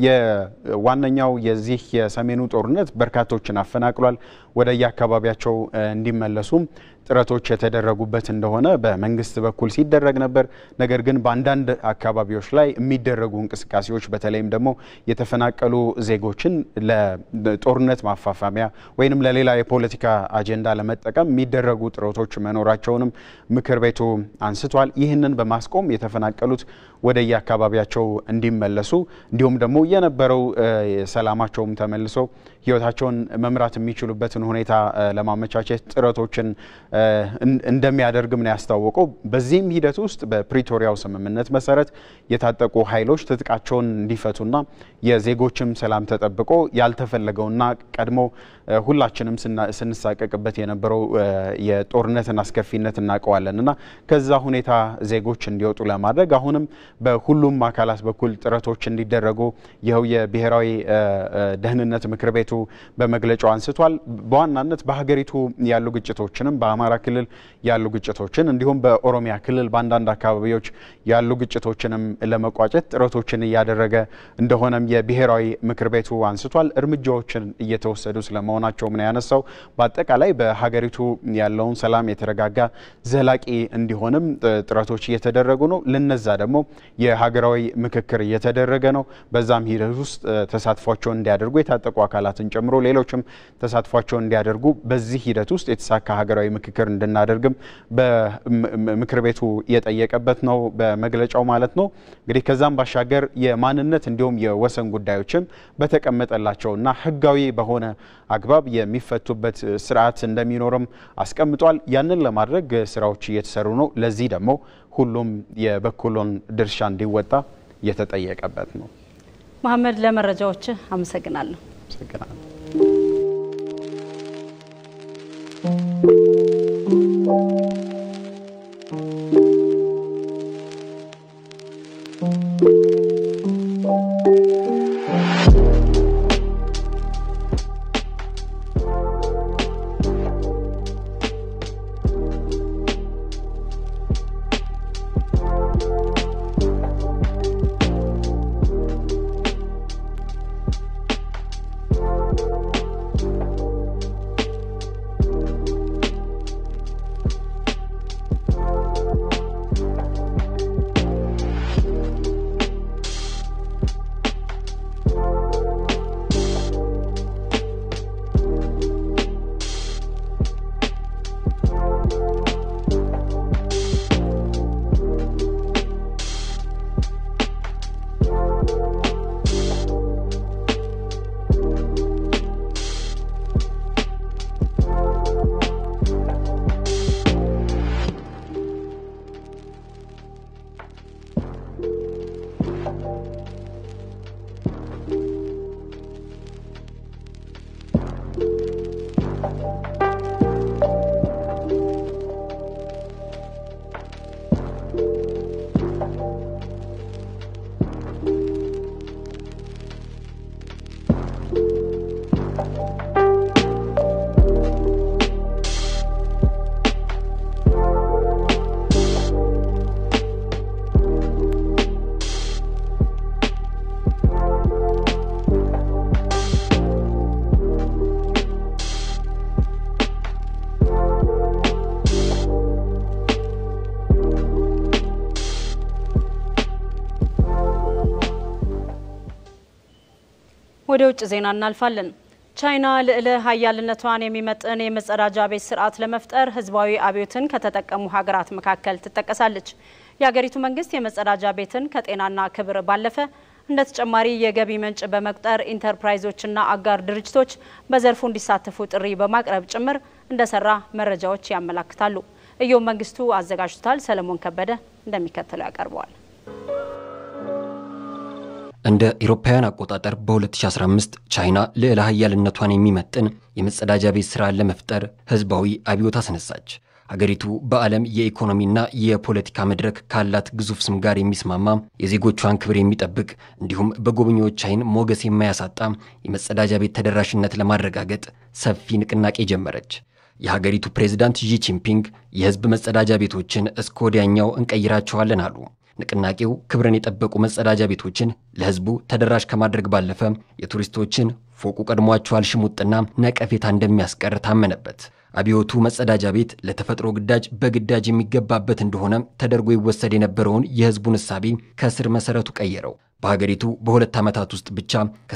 የዋነኛው የዚህ የሰሜኑ ጦርነት በርካቶችን አፈናቅሏል። ወደ የአካባቢያቸው እንዲመለሱም ጥረቶች የተደረጉበት እንደሆነ በመንግስት በኩል ሲደረግ ነበር። ነገር ግን በአንዳንድ አካባቢዎች ላይ የሚደረጉ እንቅስቃሴዎች በተለይም ደግሞ የተፈናቀሉ ዜጎችን ለጦርነት ማፋፋሚያ ወይንም ለሌላ የፖለቲካ አጀንዳ ለመጠቀም የሚደረጉ ጥረቶች መኖራቸውንም ምክር ቤቱ አንስቷል። ይህንን በማስቆም የተፈናቀሉት ወደ የአካባቢያቸው እንዲመለሱ እንዲሁም ደግሞ የነበረው ሰላማቸውም ተመልሶ ህይወታቸውን መምራት የሚችሉበትን ሁኔታ ለማመቻቸት ጥረቶችን እንደሚያደርግም ነው ያስታወቀው። በዚህም ሂደት ውስጥ በፕሪቶሪያው ስምምነት መሰረት የታጠቁ ኃይሎች ትጥቃቸውን እንዲፈቱና የዜጎችም ሰላም ተጠብቆ ያልተፈለገውና ቀድሞ ሁላችንም ስንሳቀቅበት የነበረው የጦርነትን አስከፊነት እናውቀዋለን እና ከዛ ሁኔታ ዜጎች እንዲወጡ ለማድረግ አሁንም በሁሉም አካላት በኩል ጥረቶች እንዲደረጉ ይኸው የብሔራዊ ደህንነት ምክር ቤቱ በመግለጫው አንስቷል። በዋናነት በሀገሪቱ ያሉ ግጭቶችንም በአማራ ክልል ያሉ ግጭቶችን እንዲሁም በኦሮሚያ ክልል በአንዳንድ አካባቢዎች ያሉ ግጭቶችንም ለመቋጨት ጥረቶችን እያደረገ እንደሆነም የብሔራዊ ምክር ቤቱ አንስቷል። እርምጃዎችን እየተወሰዱ ስለመሆናቸውም ነው ያነሳው። በአጠቃላይ በሀገሪቱ ያለውን ሰላም የተረጋጋ ዘላቂ እንዲሆንም ጥረቶች እየተደረጉ ነው። ለነዛ ደግሞ የሀገራዊ ምክክር እየተደረገ ነው። በዛም ሂደት ውስጥ ተሳትፏቸውን እንዲያደርጉ የታጠቁ አካላትን ጨምሮ ሌሎችም ተሳትፏቸውን እንዲያደርጉ በዚህ ሂደት ውስጥ የተሳካ ሀገራዊ ምክክር እንድናደርግም በምክር ቤቱ የጠየቀበት ነው በመግለጫው ማለት ነው። እንግዲህ ከዛም ባሻገር የማንነት እንዲሁም የወሰን ጉዳዮችም በተቀመጠላቸውና ሕጋዊ በሆነ አግባብ የሚፈቱበት ስርዓት እንደሚኖርም አስቀምጧል። ያንን ለማድረግ ስራዎች እየተሰሩ ነው። ለዚህ ደግሞ ሁሉም የበኩሉን ድርሻ እንዲወጣ የተጠየቀበት ነው። መሀመድ፣ ለመረጃዎች አመሰግናለሁ። አመሰግናለሁ። ወደ ውጭ ዜና እናልፋለን። ቻይና ልዕለ ሀያልነቷን የሚመጥን የመጸዳጃ ቤት ስርዓት ለመፍጠር ህዝባዊ አብዮትን ከተጠቀሙ ሀገራት መካከል ትጠቀሳለች። የሀገሪቱ መንግስት የመጸዳጃ ቤትን ከጤናና ክብር ባለፈ እንደ ተጨማሪ የገቢ ምንጭ በመቁጠር ኢንተርፕራይዞችና አጋር ድርጅቶች በዘርፉ እንዲሳተፉ ጥሪ በማቅረብ ጭምር እንደሰራ መረጃዎች ያመላክታሉ። እዮም መንግስቱ አዘጋጅቶታል። ሰለሞን ከበደ እንደሚከተለው ያቀርበዋል። እንደ ኢሮፓውያን አቆጣጠር በ2015 ቻይና ልዕለ ሀያልነቷን የሚመጥን የመጸዳጃ ቤት ስራን ለመፍጠር ህዝባዊ አብዮት አስነሳች። ሀገሪቱ በዓለም የኢኮኖሚና የፖለቲካ መድረክ ካላት ግዙፍ ስም ጋር የሚስማማ የዜጎቿን ክብር የሚጠብቅ እንዲሁም በጎብኚዎች ዓይን ሞገስ የማያሳጣ የመጸዳጃ ቤት ተደራሽነት ለማረጋገጥ ሰፊ ንቅናቄ ጀመረች። የሀገሪቱ ፕሬዝዳንት ዢ ጂንፒንግ የህዝብ መጸዳጃ ቤቶችን እስከ ወዲያኛው እንቀይራቸዋለን አሉ። ንቅናቄው ክብርን የጠበቁ መጸዳጃ ቤቶችን ለህዝቡ ተደራሽ ከማድረግ ባለፈ የቱሪስቶችን ፎቁ ቀድሟቸዋል ሽሙጥና ነቀፌታ እንደሚያስቀር ታመነበት። አብዮቱ መጸዳጃ ቤት ለተፈጥሮ ግዳጅ በግዳጅ የሚገባበት እንደሆነ ተደርጎ ይወሰድ የነበረውን የህዝቡን እሳቤ ከስር መሰረቱ ቀየረው። በሀገሪቱ በሁለት ዓመታት ውስጥ ብቻ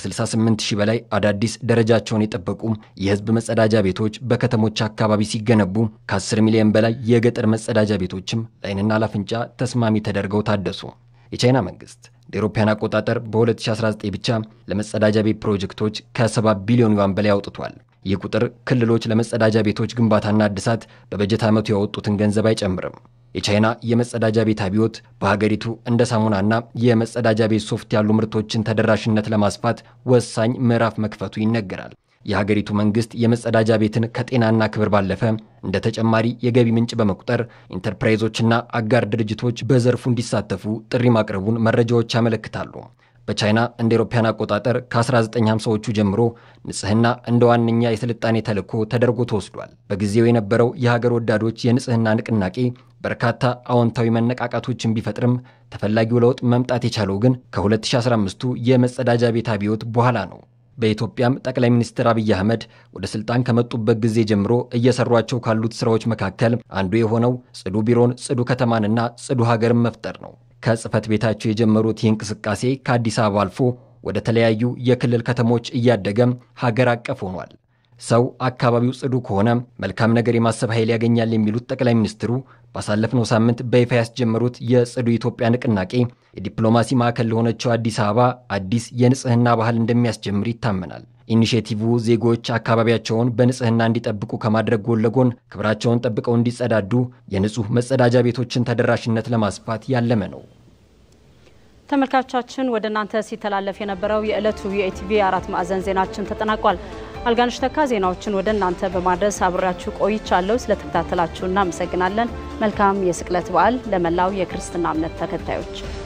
ከ68 ሺህ በላይ አዳዲስ ደረጃቸውን የጠበቁ የህዝብ መጸዳጃ ቤቶች በከተሞች አካባቢ ሲገነቡ ከ10 ሚሊዮን በላይ የገጠር መጸዳጃ ቤቶችም ለዓይንና ለአፍንጫ ተስማሚ ተደርገው ታደሱ። የቻይና መንግስት እንደ አውሮፓውያን አቆጣጠር በ2019 ብቻ ለመጸዳጃ ቤት ፕሮጀክቶች ከ7 ቢሊዮን ዩዋን በላይ አውጥቷል። ይህ ቁጥር ክልሎች ለመጸዳጃ ቤቶች ግንባታና እድሳት በበጀት ዓመቱ ያወጡትን ገንዘብ አይጨምርም። የቻይና የመጸዳጃ ቤት አብዮት በሀገሪቱ እንደ ሳሙናና የመጸዳጃ ቤት ሶፍት ያሉ ምርቶችን ተደራሽነት ለማስፋት ወሳኝ ምዕራፍ መክፈቱ ይነገራል። የሀገሪቱ መንግስት የመጸዳጃ ቤትን ከጤናና ክብር ባለፈ እንደ ተጨማሪ የገቢ ምንጭ በመቁጠር ኢንተርፕራይዞችና አጋር ድርጅቶች በዘርፉ እንዲሳተፉ ጥሪ ማቅረቡን መረጃዎች ያመለክታሉ። በቻይና እንደ አውሮፓውያን አቆጣጠር ከ1950ዎቹ ጀምሮ ንጽህና እንደ ዋነኛ የስልጣኔ ተልዕኮ ተደርጎ ተወስዷል። በጊዜው የነበረው የሀገር ወዳዶች የንጽህና ንቅናቄ በርካታ አዎንታዊ መነቃቃቶችን ቢፈጥርም ተፈላጊው ለውጥ መምጣት የቻለው ግን ከ2015ቱ የመጸዳጃ ቤት አብዮት በኋላ ነው። በኢትዮጵያም ጠቅላይ ሚኒስትር አብይ አህመድ ወደ ስልጣን ከመጡበት ጊዜ ጀምሮ እየሰሯቸው ካሉት ስራዎች መካከል አንዱ የሆነው ጽዱ ቢሮን፣ ጽዱ ከተማንና ጽዱ ሀገርን መፍጠር ነው። ከጽህፈት ቤታቸው የጀመሩት ይህ እንቅስቃሴ ከአዲስ አበባ አልፎ ወደ ተለያዩ የክልል ከተሞች እያደገም ሀገር አቀፍ ሆኗል። ሰው አካባቢው ጽዱ ከሆነ መልካም ነገር የማሰብ ኃይል ያገኛል የሚሉት ጠቅላይ ሚኒስትሩ ባሳለፍነው ሳምንት በይፋ ያስጀመሩት የጽዱ ኢትዮጵያ ንቅናቄ የዲፕሎማሲ ማዕከል ለሆነችው አዲስ አበባ አዲስ የንጽህና ባህል እንደሚያስጀምር ይታመናል። ኢኒሼቲቭ ዜጎች አካባቢያቸውን በንጽህና እንዲጠብቁ ከማድረግ ጎን ለጎን ክብራቸውን ጠብቀው እንዲጸዳዱ የንጹህ መጸዳጃ ቤቶችን ተደራሽነት ለማስፋት ያለመ ነው። ተመልካቾቻችን ወደ እናንተ ሲተላለፍ የነበረው የዕለቱ የኢቲቪ አራት ማዕዘን ዜናችን ተጠናቋል። አልጋነሽ ተካ ዜናዎችን ወደ እናንተ በማድረስ አብሬያችሁ ቆይቻለሁ። ስለተከታተላችሁ እናመሰግናለን። መልካም የስቅለት በዓል ለመላው የክርስትና እምነት ተከታዮች